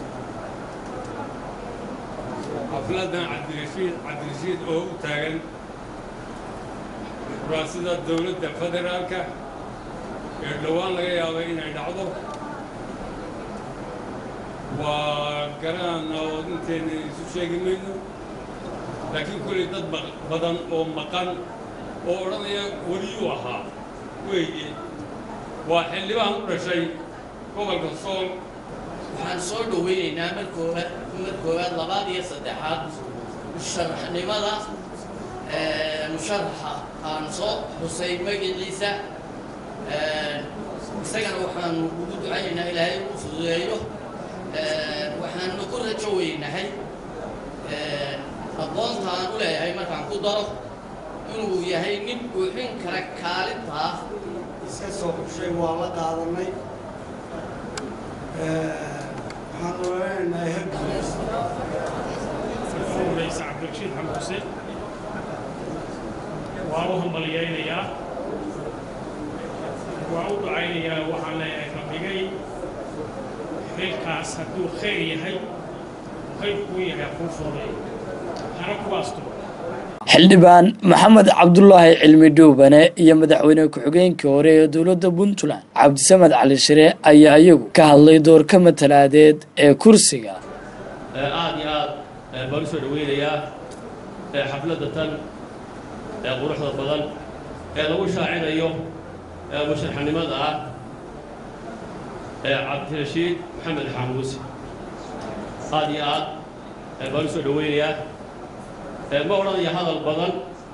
xafladan cabdirashiid cabdirashiid oo u taagan kuraasida dowladda federaalka ee dhowaan laga yaabay inay dhacdo waa garaan oo intayna isu sheegi mayno laakiin kulay dad badan oo maqan oo odhanaya weliyuu ahaa weeye waa xildhibaan u dhashay gobolka sool waxaan soo dhoweynaynaa mar koowaad mar koowaad labaad iyo saddexaad musharaxnimada musharaxa aan soo xusay magaciisa isagana waxaanu ugu ducaynaynaa ilaahay u fududeeyo waxaanu ku rajo weynahay aqoonta aan u leeyahay markaan ku daro inuu yahay nin buuxin kara kaalintaa iska soo xushay waa la qaadanay waxaan oranaynahay hercules رئيس عبد الرشيد حمد حسين وأروهم مليانيا وأعود عينيا وحنا ربيعي خيركاس هدو خير يهي خير كوي يهي خوفوري حركوا أستو xildhibaan maxamed cabdulaahi cilmi dhuubane iyo madaxweyne ku-xigeenkii hore ee dowladda puntland cabdisamed cali shire ayaa iyagu ka hadlay doorka matalaadeed ee kursiga aad iyo aad baan u soo dhaweynayaa xafladda tan ee quruxda badan ee lagu shaacinayo musharaxnimada ah ee cabdirashiid maxamed xaamuuse aad iyo aad baan u soo dhaweynayaa ma odhanaya hadal badan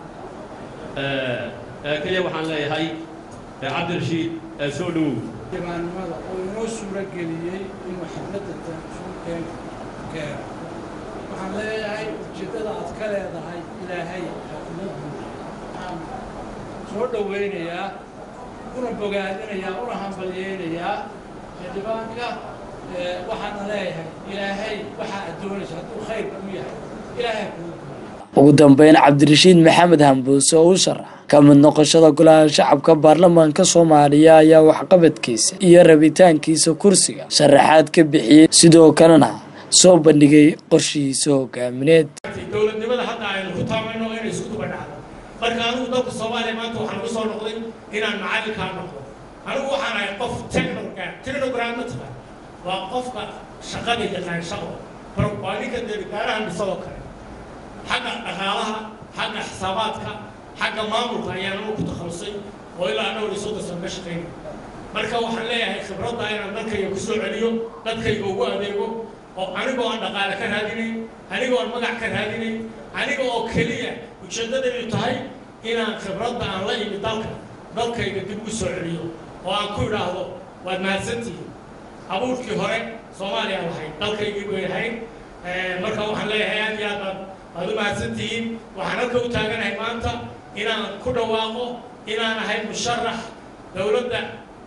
keliya waxaan leeyahay cabdirashiid soo dhowow xildhibaannimada oo inoo suuro geliyey inuu xafladda tansuulkeen keeno waxaan leeyahay ujeeddada aad ka leedahay ilaahay xafladdu waxaan soo dhowaynayaa una bogaadinayaa una hambalyeynayaa xildhibaanka waxaana leeyahay ilaahay waxaa aad doonaysa hadduu khayrka u yahay ilaahay kuu ugu dambeyn cabdirashiid maxamed hambuuse oo u sharax ka mid noqoshada golaha shacabka baarlamaanka soomaaliya ayaa waxqabadkiisa iyo rabitaankiisa kursiga sharaxaad ka bixiyey sidoo kalena soo bandhigay qorshihiisa hogaamineed dowladnimada hadda aynu ku taamayno inay isku duba dhacdo marka anigu dalka soomaaliya maanta waxaan ugu soo noqday inaan macallinkaa noqdo anigu waxaan ahay qof technogram technogram ma tahay waa qofka shaqada yaqaan shaqo waa ninka dee gaaraha dhisadoo kale xagga dhaqaalaha xagga xisaabaadka xagga maamulka ayaan anigu ku takhalusay oo ilaa dhowr iyo soddon sano ka shaqaynay marka waxaan leeyahay khibradda inaan dadkayga ku soo celiyo dadkayga ugu adeego oo anigoo aan dhaqaale ka raadinayn anigoo aan magac ka raadinayn aniga oo keliya ujeeddadaydu tahay inaan khibradda aan la imi dalka dalkayga dib ugu soo celiyo oo aan ku idhaahdo waad mahadsantihiin abuurkii hore soomaaliya lahayd dalkaygii bay ahayd marka waxaan leeyahay aad iyo aad baad waad u mahadsantihiin waxaan halka u taaganahay maanta inaan ku dhawaaqo inaan ahay musharax dowladda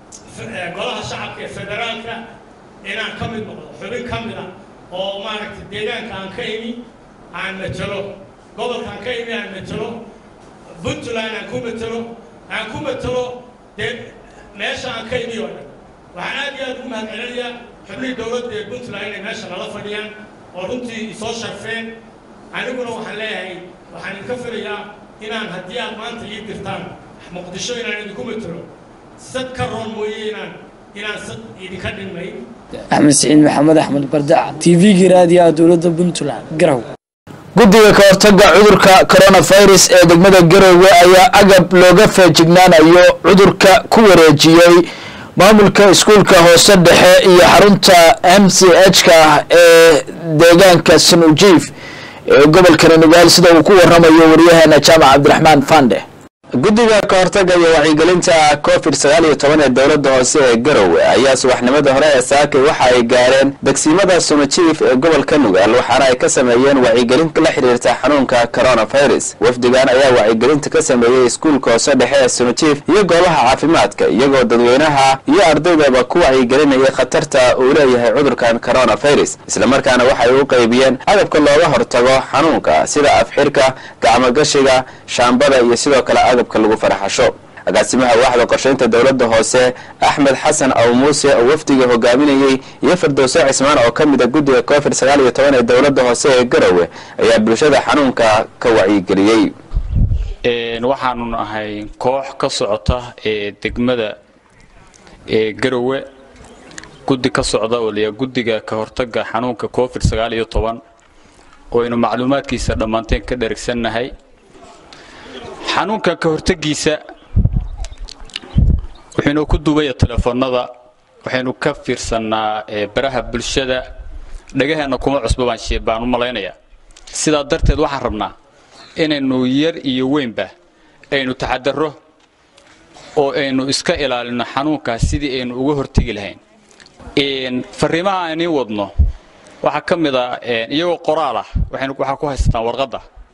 golaha shacabka ee federaalka inaan ka mid noqdo xubin ka mid ah oo maaragtay deegaanka aan ka imi aan matelo gobolka aan ka imi aan matelo puntland aan ku matelo aan ku matelo dee meesha aan ka imi oo dhan waxaan aad iyo aad ugu mahadcelinayaa xubnihii dowladda ee puntland inay meesha nala fadhiyaan oo runtii isoo sharfeen aniguna waxaan leeyahay waxaan idinka filayaa inaan haddii aad maanta ii dirtaan muqdisho inaan idinku matelo sad ka roon mooye inaan inaan sad idinka dhimay axmed siciid maxamed axmed bardaca t v-gii raadiyaha dowladda puntland garow guddiga ka hortaga cudurka coronavirus ee degmada garowe ayaa agab looga feejignaanayo cudurka ku wareejiyey maamulka iskuulka hoose dhexe iyo xarunta m c h ka ee deegaanka sanujiif ee gobolka renegaal sida uu ku waramayo waryaheena jaamac cabdiraxmaan fande guddiga ka hortaga iyo wacyigelinta covid sagaal iyo toban ee dowladda hoose ee garowe ayaa subaxnimada hore ee saakay waxa ay gaareen degsiimada sumajiif ee gobolka nugaal waxaana ay ka sameeyeen wacyigelin la xiriirta xanuunka coronavirus wafdigan ayaa wacyigelinta ka sameeyey iskuulka hoose dhexe ee sumajiif iyo goobaha caafimaadka iyagoo dadweynaha iyo ardaydaba ku wacyigelinayay khatarta uu leeyahay cudurkan coronavirus islamarkaana waxay u qaybiyeen agabka looga hortago xanuunka sida afxirka gacmogashiga shaambada iyo sidoo kale agabka lagu faraxasho agaasimaha waaxda qorshaynta dowladda hoose axmed xasan aw muuse oo wafdiga hogaaminayey iyo firdowso cismaan oo ka mid a guddiga covid sagaal iyo toban ee dowladda hoose ee garowe ayaa bulshada xanuunka ka wacyigeliyey waxaanu nahay koox ka socota ee degmada ee garowe guddi ka socda oo layaa guddiga ka hortaga xanuunka covid sagaal iyo toban oo aynu macluumaadkiisa dhammaanteen ka dherigsannahay xanuunka ka hortagiisa wuxuunu ku duubaya telefoonada waxaynu ka fiirsannaa baraha bulshada dhagaheenna kuma cusba baan u malaynayaa sidaa darteed waxaan rabnaa inaynu yar iyo weynba aynu taxadarro oo aynu iska ilaalino xanuunkaas sidii aynu uga hortegi lahayn fariimaha aan iin wadno waxaa ka mid a iyagoo qoraal ah waxaa ku haysataan warqadda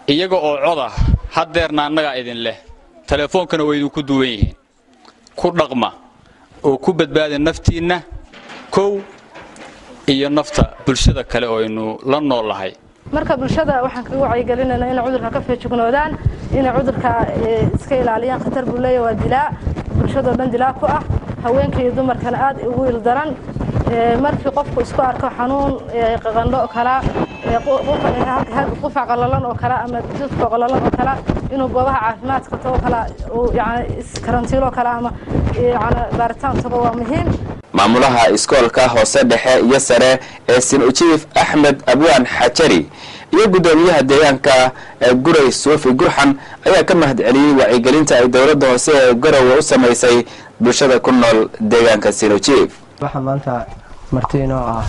iyaga oo cod ah haddeerna annagaa idin leh teleefoonkana way idinku duwan yihiin ku dhaqma oo ku badbaada naftiinna kow iyo nafta bulshada kale oo aynu la nool lahay marka bulshada waxaan kaga wacyigelinaynaa inay cudurka ka feejignoodaan inay cudurka iska ilaaliyaan khatar buu leeyahay waa dilaa bulshadoo dhan dilaa ku ah haweenka iyo dumarkana aad ugu ildaran markii qofku isku arko xanuun qaqandho kala qufac qalalan oo kale ama jidka qalalan oo kale inuu goobaha caafimaadka tago kale yani iskarantiilo kale ama yani baaritaan tago waa muhiim maamulaha iskoolka hoose dhexe iyo sare ee sinujiif axmed abwaan xajari iyo guddoomiyaha deegaanka ee guray suufi gurxan ayaa ka mahad celiyey wacyigelinta ay dowladda hoose ee garowe u samaysay bulshada ku nool deegaanka sinujiif waxaa maanta marti inoo ah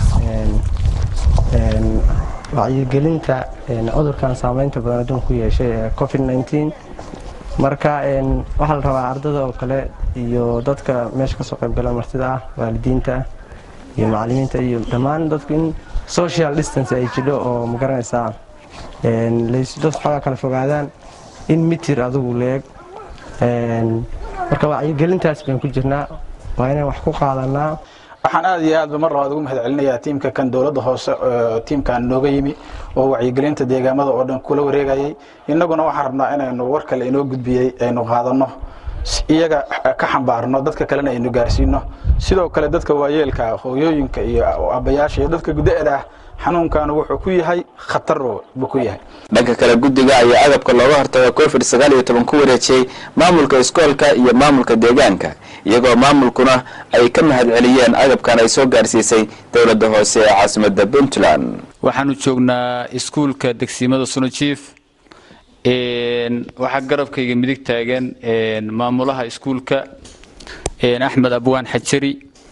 wacyigelinta cudurkan saameynta badan adduunka ku yeeshay ee covid nneteen marka waxaa la rabaa ardada oo kale iyo dadka meesha kasoo qaybgala martida ah waalidiinta iyo macalimiinta iyo dhammaan dadku in social distance ay jidho oo magaranaysaa dad xoogaa kala fogaadaan in mitir adigu leeg marka wacyigelintaas baan ku jirnaa waa inaan wax ku qaadanaa waxaan aad iyo aadba mar labaad ugu mahad celinayaa tiimka kan dowladda hoose tiimkan nooga yimi oo wacyigelinta deegaamada oo dhan kula wareegayay innaguna waxaan rabnaa inaynu war kale inoo gudbiyey aynu qaadanno iyaga ka xambaarno dadka kalena aynu gaarsiino sidoo kale dadka waayeelka hooyooyinka iyo aabbayaasha iyo dadka guda-da ah xanuunkan wuxuu ku yahay khatar buu ku yahay dhanka kale guddiga ayaa agabka looga hortaga covid sagaal iyo toban ku wareejiyey maamulka iskoolka iyo maamulka deegaanka iyagoo maamulkuna ay ka mahad celiyeen agabkan ay soo gaarsiisay dowladda hoose ee caasimada puntland waxaanu joognaa iskuulka degsiimada sunajiif waxaa garabkayga midig taagan maamulaha iskuulka axmed abwaan xajari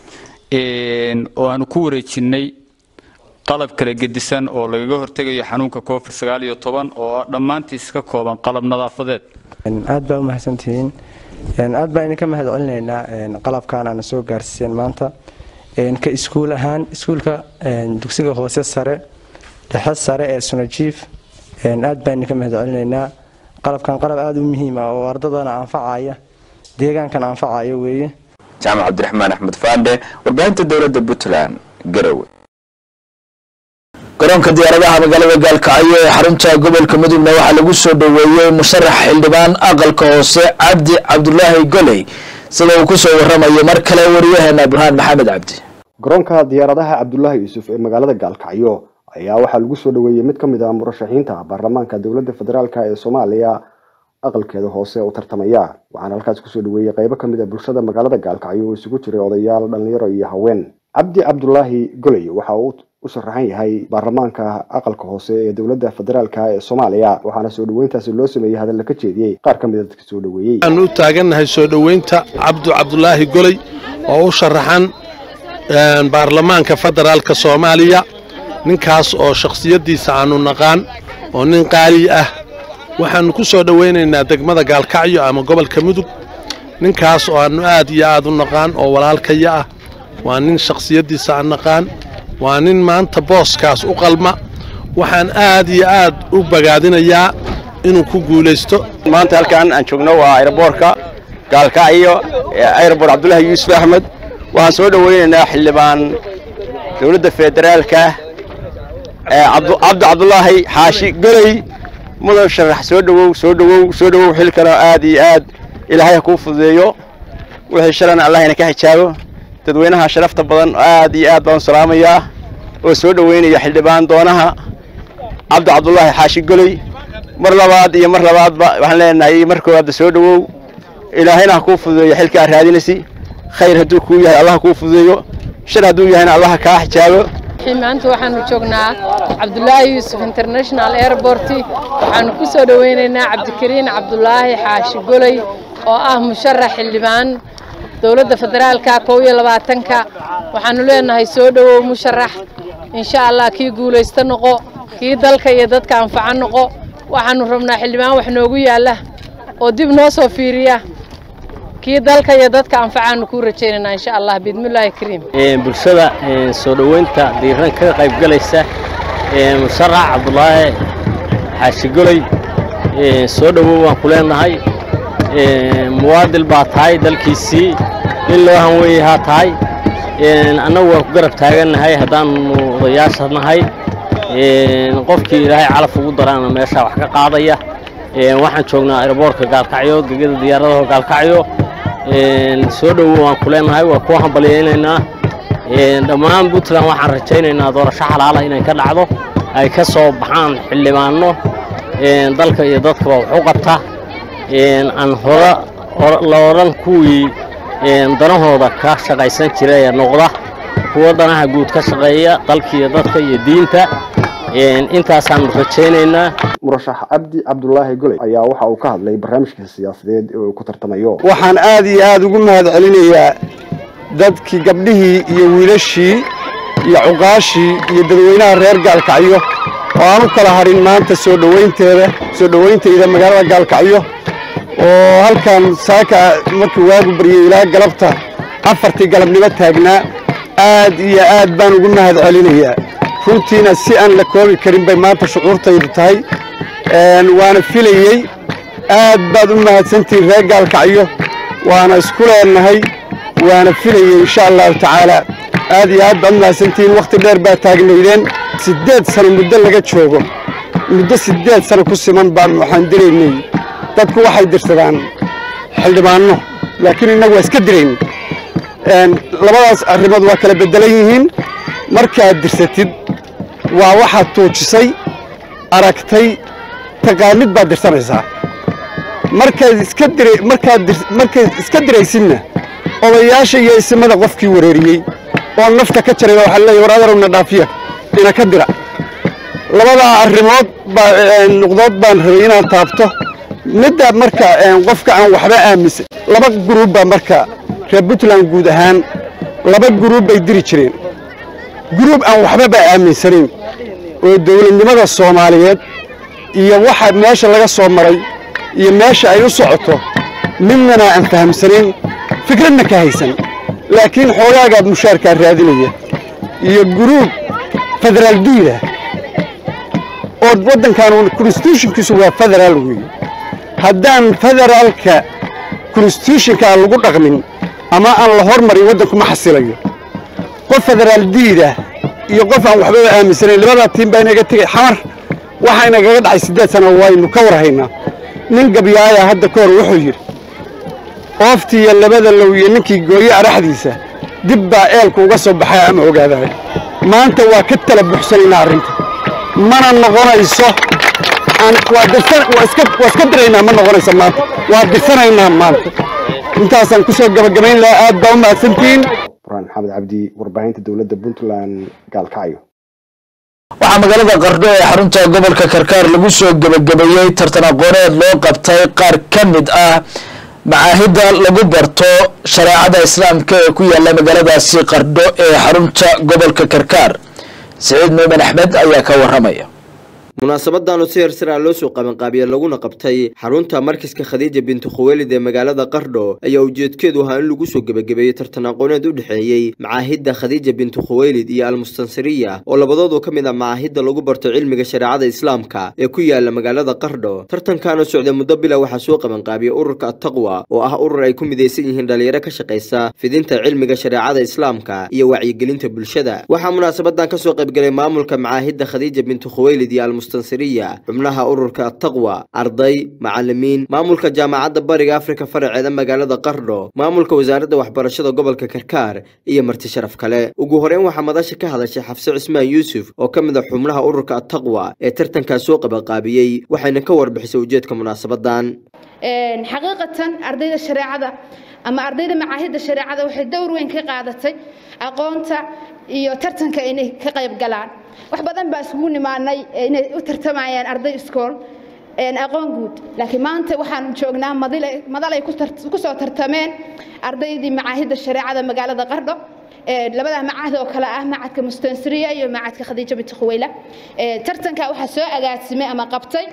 oo aanu ku wareejinnay qalab kala gedisan oo lagaga hortegayo xanuunka covid sagaal iyo toban oo dhammaantiis ka kooban qalab nadaafadeed aad baa u mahadsantihiin aad baan idinka mahad celinaynaa qalabkan aana soo gaarsiiseen maanta ka iskuul ahaan iskuulka dugsiga hoose sare dhexe sare ee sunajiif aad baan idinka mahad celinaynaa qalabkan qalab aada u muhiim ah oo ardadana anfacaya deegaankan anfacaya weeye jaamac cabdiraxmaan axmed faandhe warbaahinta dowladda puntland garowe garoonka diyaaradaha magaalada gaalkacyo ee xarunta gobolka mudugna waxaa lagu soo dhoweeyey musharax xildhibaan aqalka hoose cabdi cabdulaahi goley sida uu kusoo waramayo mar kale wariyaheena burhaan maxamed cabdi garoonka diyaaradaha cabdulaahi yuusuf ee magaalada gaalkacyo ayaa waxaa lagu soo dhoweeyey mid ka mid ah murashaxiinta baarlamaanka dowladda federaalk ee soomaaliya aqalkeeda hoose u tartamaya waxaana halkaas kusoo dhoweeyey qaybo ka mid a bulshada magaalada gaalkacyo oo isugu jiray odayaal dhalinyaro iyo haween cabdi cabdulaahi goley waxa uu u sharaxan yahay baarlamaanka aqalka hoose ee dowladda federaalk ee soomaaliya waxaana soo dhoweyntaasi loo sameeyey hadalla ka jeediyey qaar ka mid a dadka soo dhoweeyey waxaan u taagannahay soo dhoweynta cabdu cabdulaahi goley oo u sharaxan baarlamaanka federaalka soomaaliya ninkaas oo shakhsiyaddiisa aanu naqaan oo nin qaali ah waxaannu ku soo dhowaynaynaa degmada gaalkacyo ama gobolka mudug ninkaas oo aannu aad iyo aad u naqaan oo walaalkaya ah waa nin shakhsiyaddiisa aan naqaan waa nin maanta booskaas u qalma waxaan aad iyo aad u bagaadinayaa inuu ku guulaysto maanta halkan aan joogno waa aeroboorka gaalkacyo aeroboor cabdulaahi yuusuf axmed waxaan soo dhowaynaynaa xildhibaan dowladda federaalka cabdi cabdulaahi xaashi goley mudan sharax soo dhowow soo dhowow soo dhowow xilkana aad iyo aad ilaahay ha kuu fududeeyo wixii shalana allahna ka xijaabo dadweynaha sharafta badan aad iyo aad baan u salaamayaa oo soo dhoweynaya xildhibaan doonaha cabdi cabdulaahi xaashi goley mar labaad iyo mar labaadba waxaan leenahay mar koowaadba soo dhowow ilaahayna ha kuu fududeeyo xilka aad raadinaysi khayr hadduu kuu yahay allah ha kuu fududeeyo shar hadduu yahayna allah kaa xijaabo maanta waxaanu joognaa cabdulaahi yuusuf international airport waxaanu ku soo dhoweynaynaa cabdikariin cabdulaahi xaashi goley oo ah musharax xildhibaan dowladda federaalka kow iyo labaatanka waxaanu leenahay soo dhowow musharax insha allah kii guulaysta noqo kii dalka iyo dadka anfaca noqo waxaanu rabnaa xildhibaan wax noogu yaalla oo dib noo soo fiiriya kii dalka iyo dadka anfacaanu kuu rajaynaynaa insha allah biidmillaahi kariim bulshada soo dhoweynta diiran ka qayb galaysa musharax cabdulaahi xaashi goley soo dhowow waan ku leenahay muwaadil baa tahay dalkiisii in loo hanweeyahaa tahay annagu waan ku garab taagannahay haddaannu odayaasha nahay qofkii ilaahay calaf ugu daraana meeshaa wax ka qaadaya waxaan joognaa aeroboortka gaalkacyo gegada diyaaradaha gaalkacyo soo dhowow waan ku leenahay waa ku hambalyaynaynaa dhammaan puntland waxaan rajaynaynaa doorasho xalaala inay ka dhacdo ay ka soo baxaan xildhibaanno dalka iyo dadkaba wax u qabta aan hore la odhan kuwii danahooda ka shaqaysan jira ee noqda kuwa danaha guud ka shaqeeya dalka iyo dadka iyo diinta intaasaan rajaynaynaa murashax cabdi cabdulaahi goley ayaa waxa uu ka hadlay barnaamijka siyaasadeed ee uu ku tartamayo waxaan aad iyo aad ugu mahad celinayaa dadkii gabdhihii iyo wiilashii iyo cuqaashii iyo dadweynaha reer gaalkacyo oo aan u kala harin maanta soo dhowaynteeda soo dhowayntayda magaalada gaalkacyo oo halkan saaka markii waagu baryay ilaa galabta afartii galabnimo taagnaa aad iyo aad baan ugu mahad celinayaa runtiina si aan la koobi karin bay maanta shucuurtaydu tahay waana filayey aad baad u mahadsantihiin reer gaalkacyo waana isku leenahay waana filayey insha allahu tacaala aad iyo aad baad u mahadsantihiin wakhti dheer baa taagnaydeen siddeed sano muddo laga joogo muddo siddeed sano ku siman baan waxaan diraynay dadku waxay dirsadaan xildhibaanno laakiin innagu waa iska dirayn labadaas arrimood waa kala beddelan yihiin markaad dirsatid waa waxaad tuujisay aragtay taqaanid baad dirsanaysaa markaad iska dira markaad markaad iska diraysidna odayaasha iyo isimada qofkii wareeriyey oo nafta ka jaray waxaa leeyahay war adarowna dhaafiya ina ka dira labadaa arrimood baa nuqdood baan rabay inaan taabto midda marka qofka aan waxba aaminsan laba guruub baa marka reer puntland guud ahaan laba guruub bay diri jireen guruub aan waxbaba aaminsanayn oo dowladnimada soomaaliyeed iyo waxa meesha laga soo maray iyo meesha ay u socoto midnana aan fahamsanayn fikradna ka haysan laakiin xoogaagaa mushaarkaa raadinaya iyo guruub federaal duulah oo waddankan constitutionkiisu waa federaal weeye haddaan federaalka constitutionkaa lagu dhaqmin ama aan la hormarin waddanku ma xasilayo qof federaal diidah iyo qof aan waxbaba aaminsanayn labadaa tiim baa inaga tegay xamar waxaa inagaga dhacay siddeed sano waynu ka war haynaa nin gabyaaya hadda ka hor wuxuu yidhi ooftii iyo labada low iyo ninkii gooye araxdiisa dib baa eelku uga soo baxay ama ogaadaay maanta waa ka tala buxsanaynaa arrinta mana noqonayso waa iska diraynaa ma noqonayso maanta waa dirsanaynaa maanta intaasaan ku soo gabagabayn lahaa aad baa u mahadsantihiin burhaan maxamed cabdi warbaahinta dowladda puntland gaalkacyo waxaa magaalada qardho ee xarunta gobolka karkaar lagu soo gebagabeeyey tartan aqooneed loo qabtay qaar ka mid ah macaahidda lagu barto shareecada islaamka ee ku yaala magaaladaasi qardho ee xarunta gobolka karkaar siciid muumen axmed ayaa ka waramaya munaasabadaanu si hersara loo soo qabanqaabiye laguna qabtay xarunta markiska khadiija bintu khuweelid ee magaalada qardho ayaa ujeedkeedu ahaa in lagu soo gebagabeeyey tartan aqooneed u dhexeeyey macaahidda khadiija bintu khuweylid iyo almustansiriya oo labadoodu ka mid ah macaahidda lagu barto cilmiga shareecada islaamka ee ku yaala magaalada qardho tartankaana socday muddo bila waxaa soo qabanqaabiyey ururka attaqwa oo ah urur ay ku midaysan yihiin dhalinyaro ka shaqaysa fidinta cilmiga shareecada islaamka iyo wacyigelinta bulshada waxaa munaasabadan kasoo qaybgalay maamulka macaahidda khadiija bintu khuweylid iyo mustansiriya xubnaha ururka attaqwa arday macalimiin maamulka jaamacadda bariga afrika faraceeda magaalada qardho maamulka wasaaradda waxbarashada gobolka karkaar iyo marti sharaf kale ugu horeyn waxaa madasha ka hadashay xafse cismaan yuusuf oo ka mid a xubnaha ururka attaqwa ee tartankaas soo qabanqaabiyey waxayna ka warbixisay ujeedka munaasabadan xaqiiqatan ardayda shareecada ama ardayda macaahidda shareecada waxay dowr weyn ka qaadatay aqoonta iyo tartanka inay ka qayb galaan wax badan baa isugu nimaanay inay u tartamayaan arday iskool aqoon guud laakiin maanta waxaan joognaa madal ay ku soo tartameen ardaydii macaahidda shareecada magaalada qardho labadaa macahad oo kale ah macadka mustansiriya iyo macadka khadiija binti khuweyla tartanka waxaa soo agaasimay ama qabtay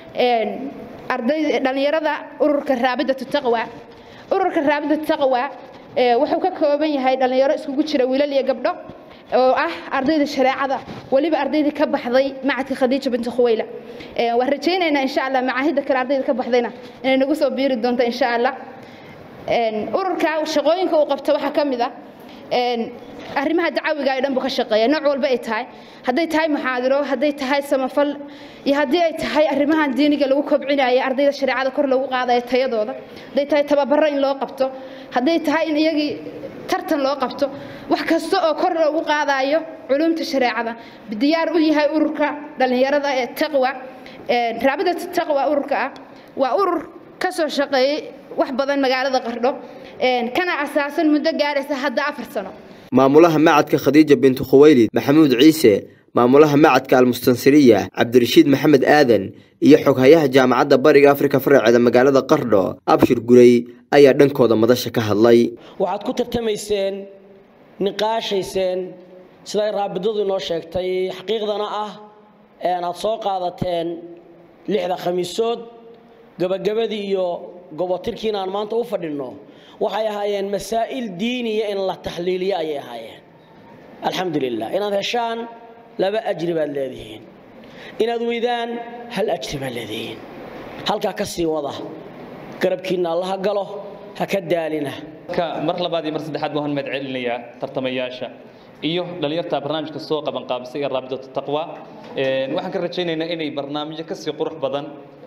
arday dhalinyarada ururka raabidatu taqwa ururka raabidatu taqwa wuxuu ka kooban yahay dhalinyaro iskugu jira wiilal iyo gabdho oo ah ardayda shareecada weliba ardaydii ka baxday macadka khadiija binti khuweyla waan rajaynaynaa insha allah macaahidda kale ardayda ka baxdayna inay nagu soo biiri doonto insha allah ururka shaqooyinka uu qabto waxaa ka mid ah arrimaha dacawiga ay dhan buu ka shaqeeya nooc walba ay tahay hadday tahay muxaadiro hadday tahay samafal iyo haddii ay tahay arrimahan diiniga lagu kobcinayo ardayda shareecada kor lagu qaadayo tayadooda hadday tahay tababaro in loo qabto hadday tahay in iyagii tartan loo qabto wax kasta oo kor loogu qaadayo culumta shareecada diyaar u yahay ururka dhallinyarada ee taqwa raabidata taqwa ururka ah waa urur ka soo shaqeeyey wax badan magaalada qardho kana asaasan muddo gaaraysa hadda afar sano maamulaha macadka khadiija bintu khuwaylid maxamuud ciise maamulaha macadka almustansiriya cabdirashiid maxamed aadan iyo xoghayaha jaamacadda bariga afrika faraceeda magaalada qardho abshir gurey ayaa dhankooda madasha ka hadlay waxaad ku tartamayseen niqaashayseen siday raabidadu inoo sheegtay xaqiiqdana ah aad soo qaadateen lixda khamiisood gabagabadii iyo gobotirkiina aan maanta u fadhinno waxay ahaayeen masaa'il diiniya in la taxliiliyo ayay ahaayeen alxamdu lilah inaad heshaan laba ajri baad leedihiin inaad weydaan hal ajri baad leedihiin halkaa ka sii wada garabkiinna allaha galo ha ka daalina mar labaad iyo mar saddexaad waan mahad celinayaa tartamayaasha iyo dhalinyarta barnaamijka soo qaban qaabisay ee raabidatu taqwa waxaan ka rajaynaynaa inay barnaamijyo kasii qurux badan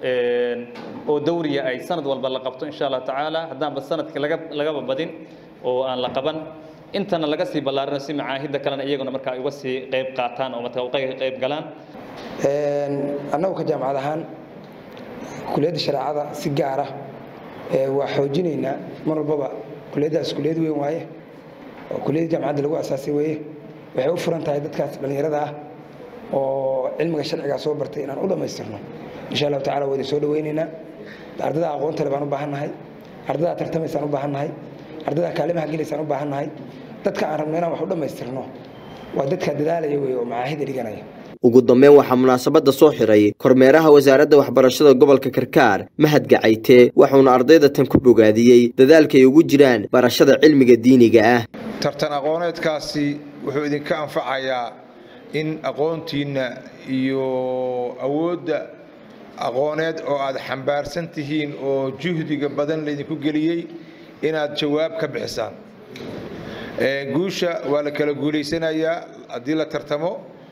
oo dawriya ay sanad walba la qabto insha allah tacaala haddaanba sanadkii laga lagaba badin oo aan la qaban intana laga sii ballaarino si macaahidda kalena iyaguna markaa uga sii qayb qaataan oo markaa uga qayb galaan annagu ka jaamacad ahaan kuliyadda shareecada si gaara waa xoojinaynaa mar walbaba kuliyaddaas kuliyad weyn waaye oo kuliyadda jaamacadda lagu asaasay weeye waxay u furan tahay dadkaas dhallinyarada ah oo cilmiga sharcigaa soo bartay inaan u dhammaystirno insha allahu tacala waa idin soo dhawaynaynaa ardada aqoonta le baan u baahannahay ardada tartamaysaan u baahannahay ardada kaalimaha gelaysaan u baahannahay dadka aan rabno inaan wax u dhammaystirno waa dadka dadaalaya wey oo macaahida dhiganaya ugu dambeyn waxaa munaasabadda soo xiray kormeeraha wasaaradda waxbarashada gobolka karkaar mahad gacayte wuxuuna ardayda tan ku bogaadiyey dadaalka ay ugu jiraan barashada cilmiga diiniga ah tartan aqooneedkaasi wuxuu idinka anfacayaa in aqoontiinna iyo awoodda aqooneed oo aad xambaarsan tihiin oo juhdiga badan laydinku geliyey inaad jawaab ka bixisaan guusha waa la kala guulaysanayaa haddii la tartamo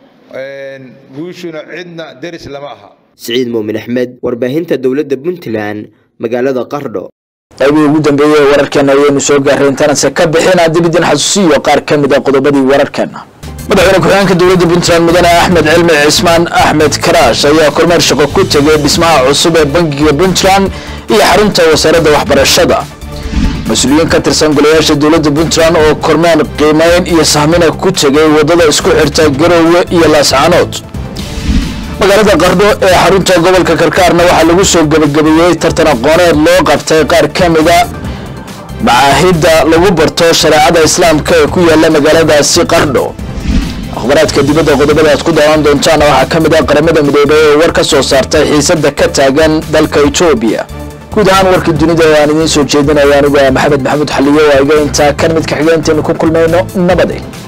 guushuna cidna deris lama aha siciid muumin axmed warbaahinta dowladda puntland magaalada qardho qaybihii ugu dambeeyey ee wararkeena ayaynu soo gaarray intaanase ka bixin haddib idin xasuusiyo qaar ka mid a qodobadii wararkeena madaxweyne ku-xigeenka dowladda puntland mudane axmed cilmi cismaan axmed karaash ayaa kormeer shaqo ku tegay dhismaha cusub ee bangiga puntland iyo xarunta wasaaradda waxbarashada mas-uuliyiin ka tirsan golayaasha dowladda puntland oo kormeer qiimeyn iyo sahmina ku tegay waddada isku xirta garoowe iyo laascaanood magaalada qardho ee xarunta gobolka karkaarna waxaa lagu soo gebagabeeyey tartan aqooneed loo qabtay qaar ka mida macaahidda lagu barto shareecada islaamka ee ku yaala magaaladaasi qardho akhbaraadka dibadda qodobada aad ku daawan doontaana waxaa ka mid ah qaramada midoobay oo war ka soo saartay xiisadda ka taagan dalka etoobiya guud ahaan warkii dunida oo aan idiin soo jeedinaya anigu ah maxamed maxamuud xaliyo waa iga intaa kan mid ka xigeenteenu ku kulmayno nabade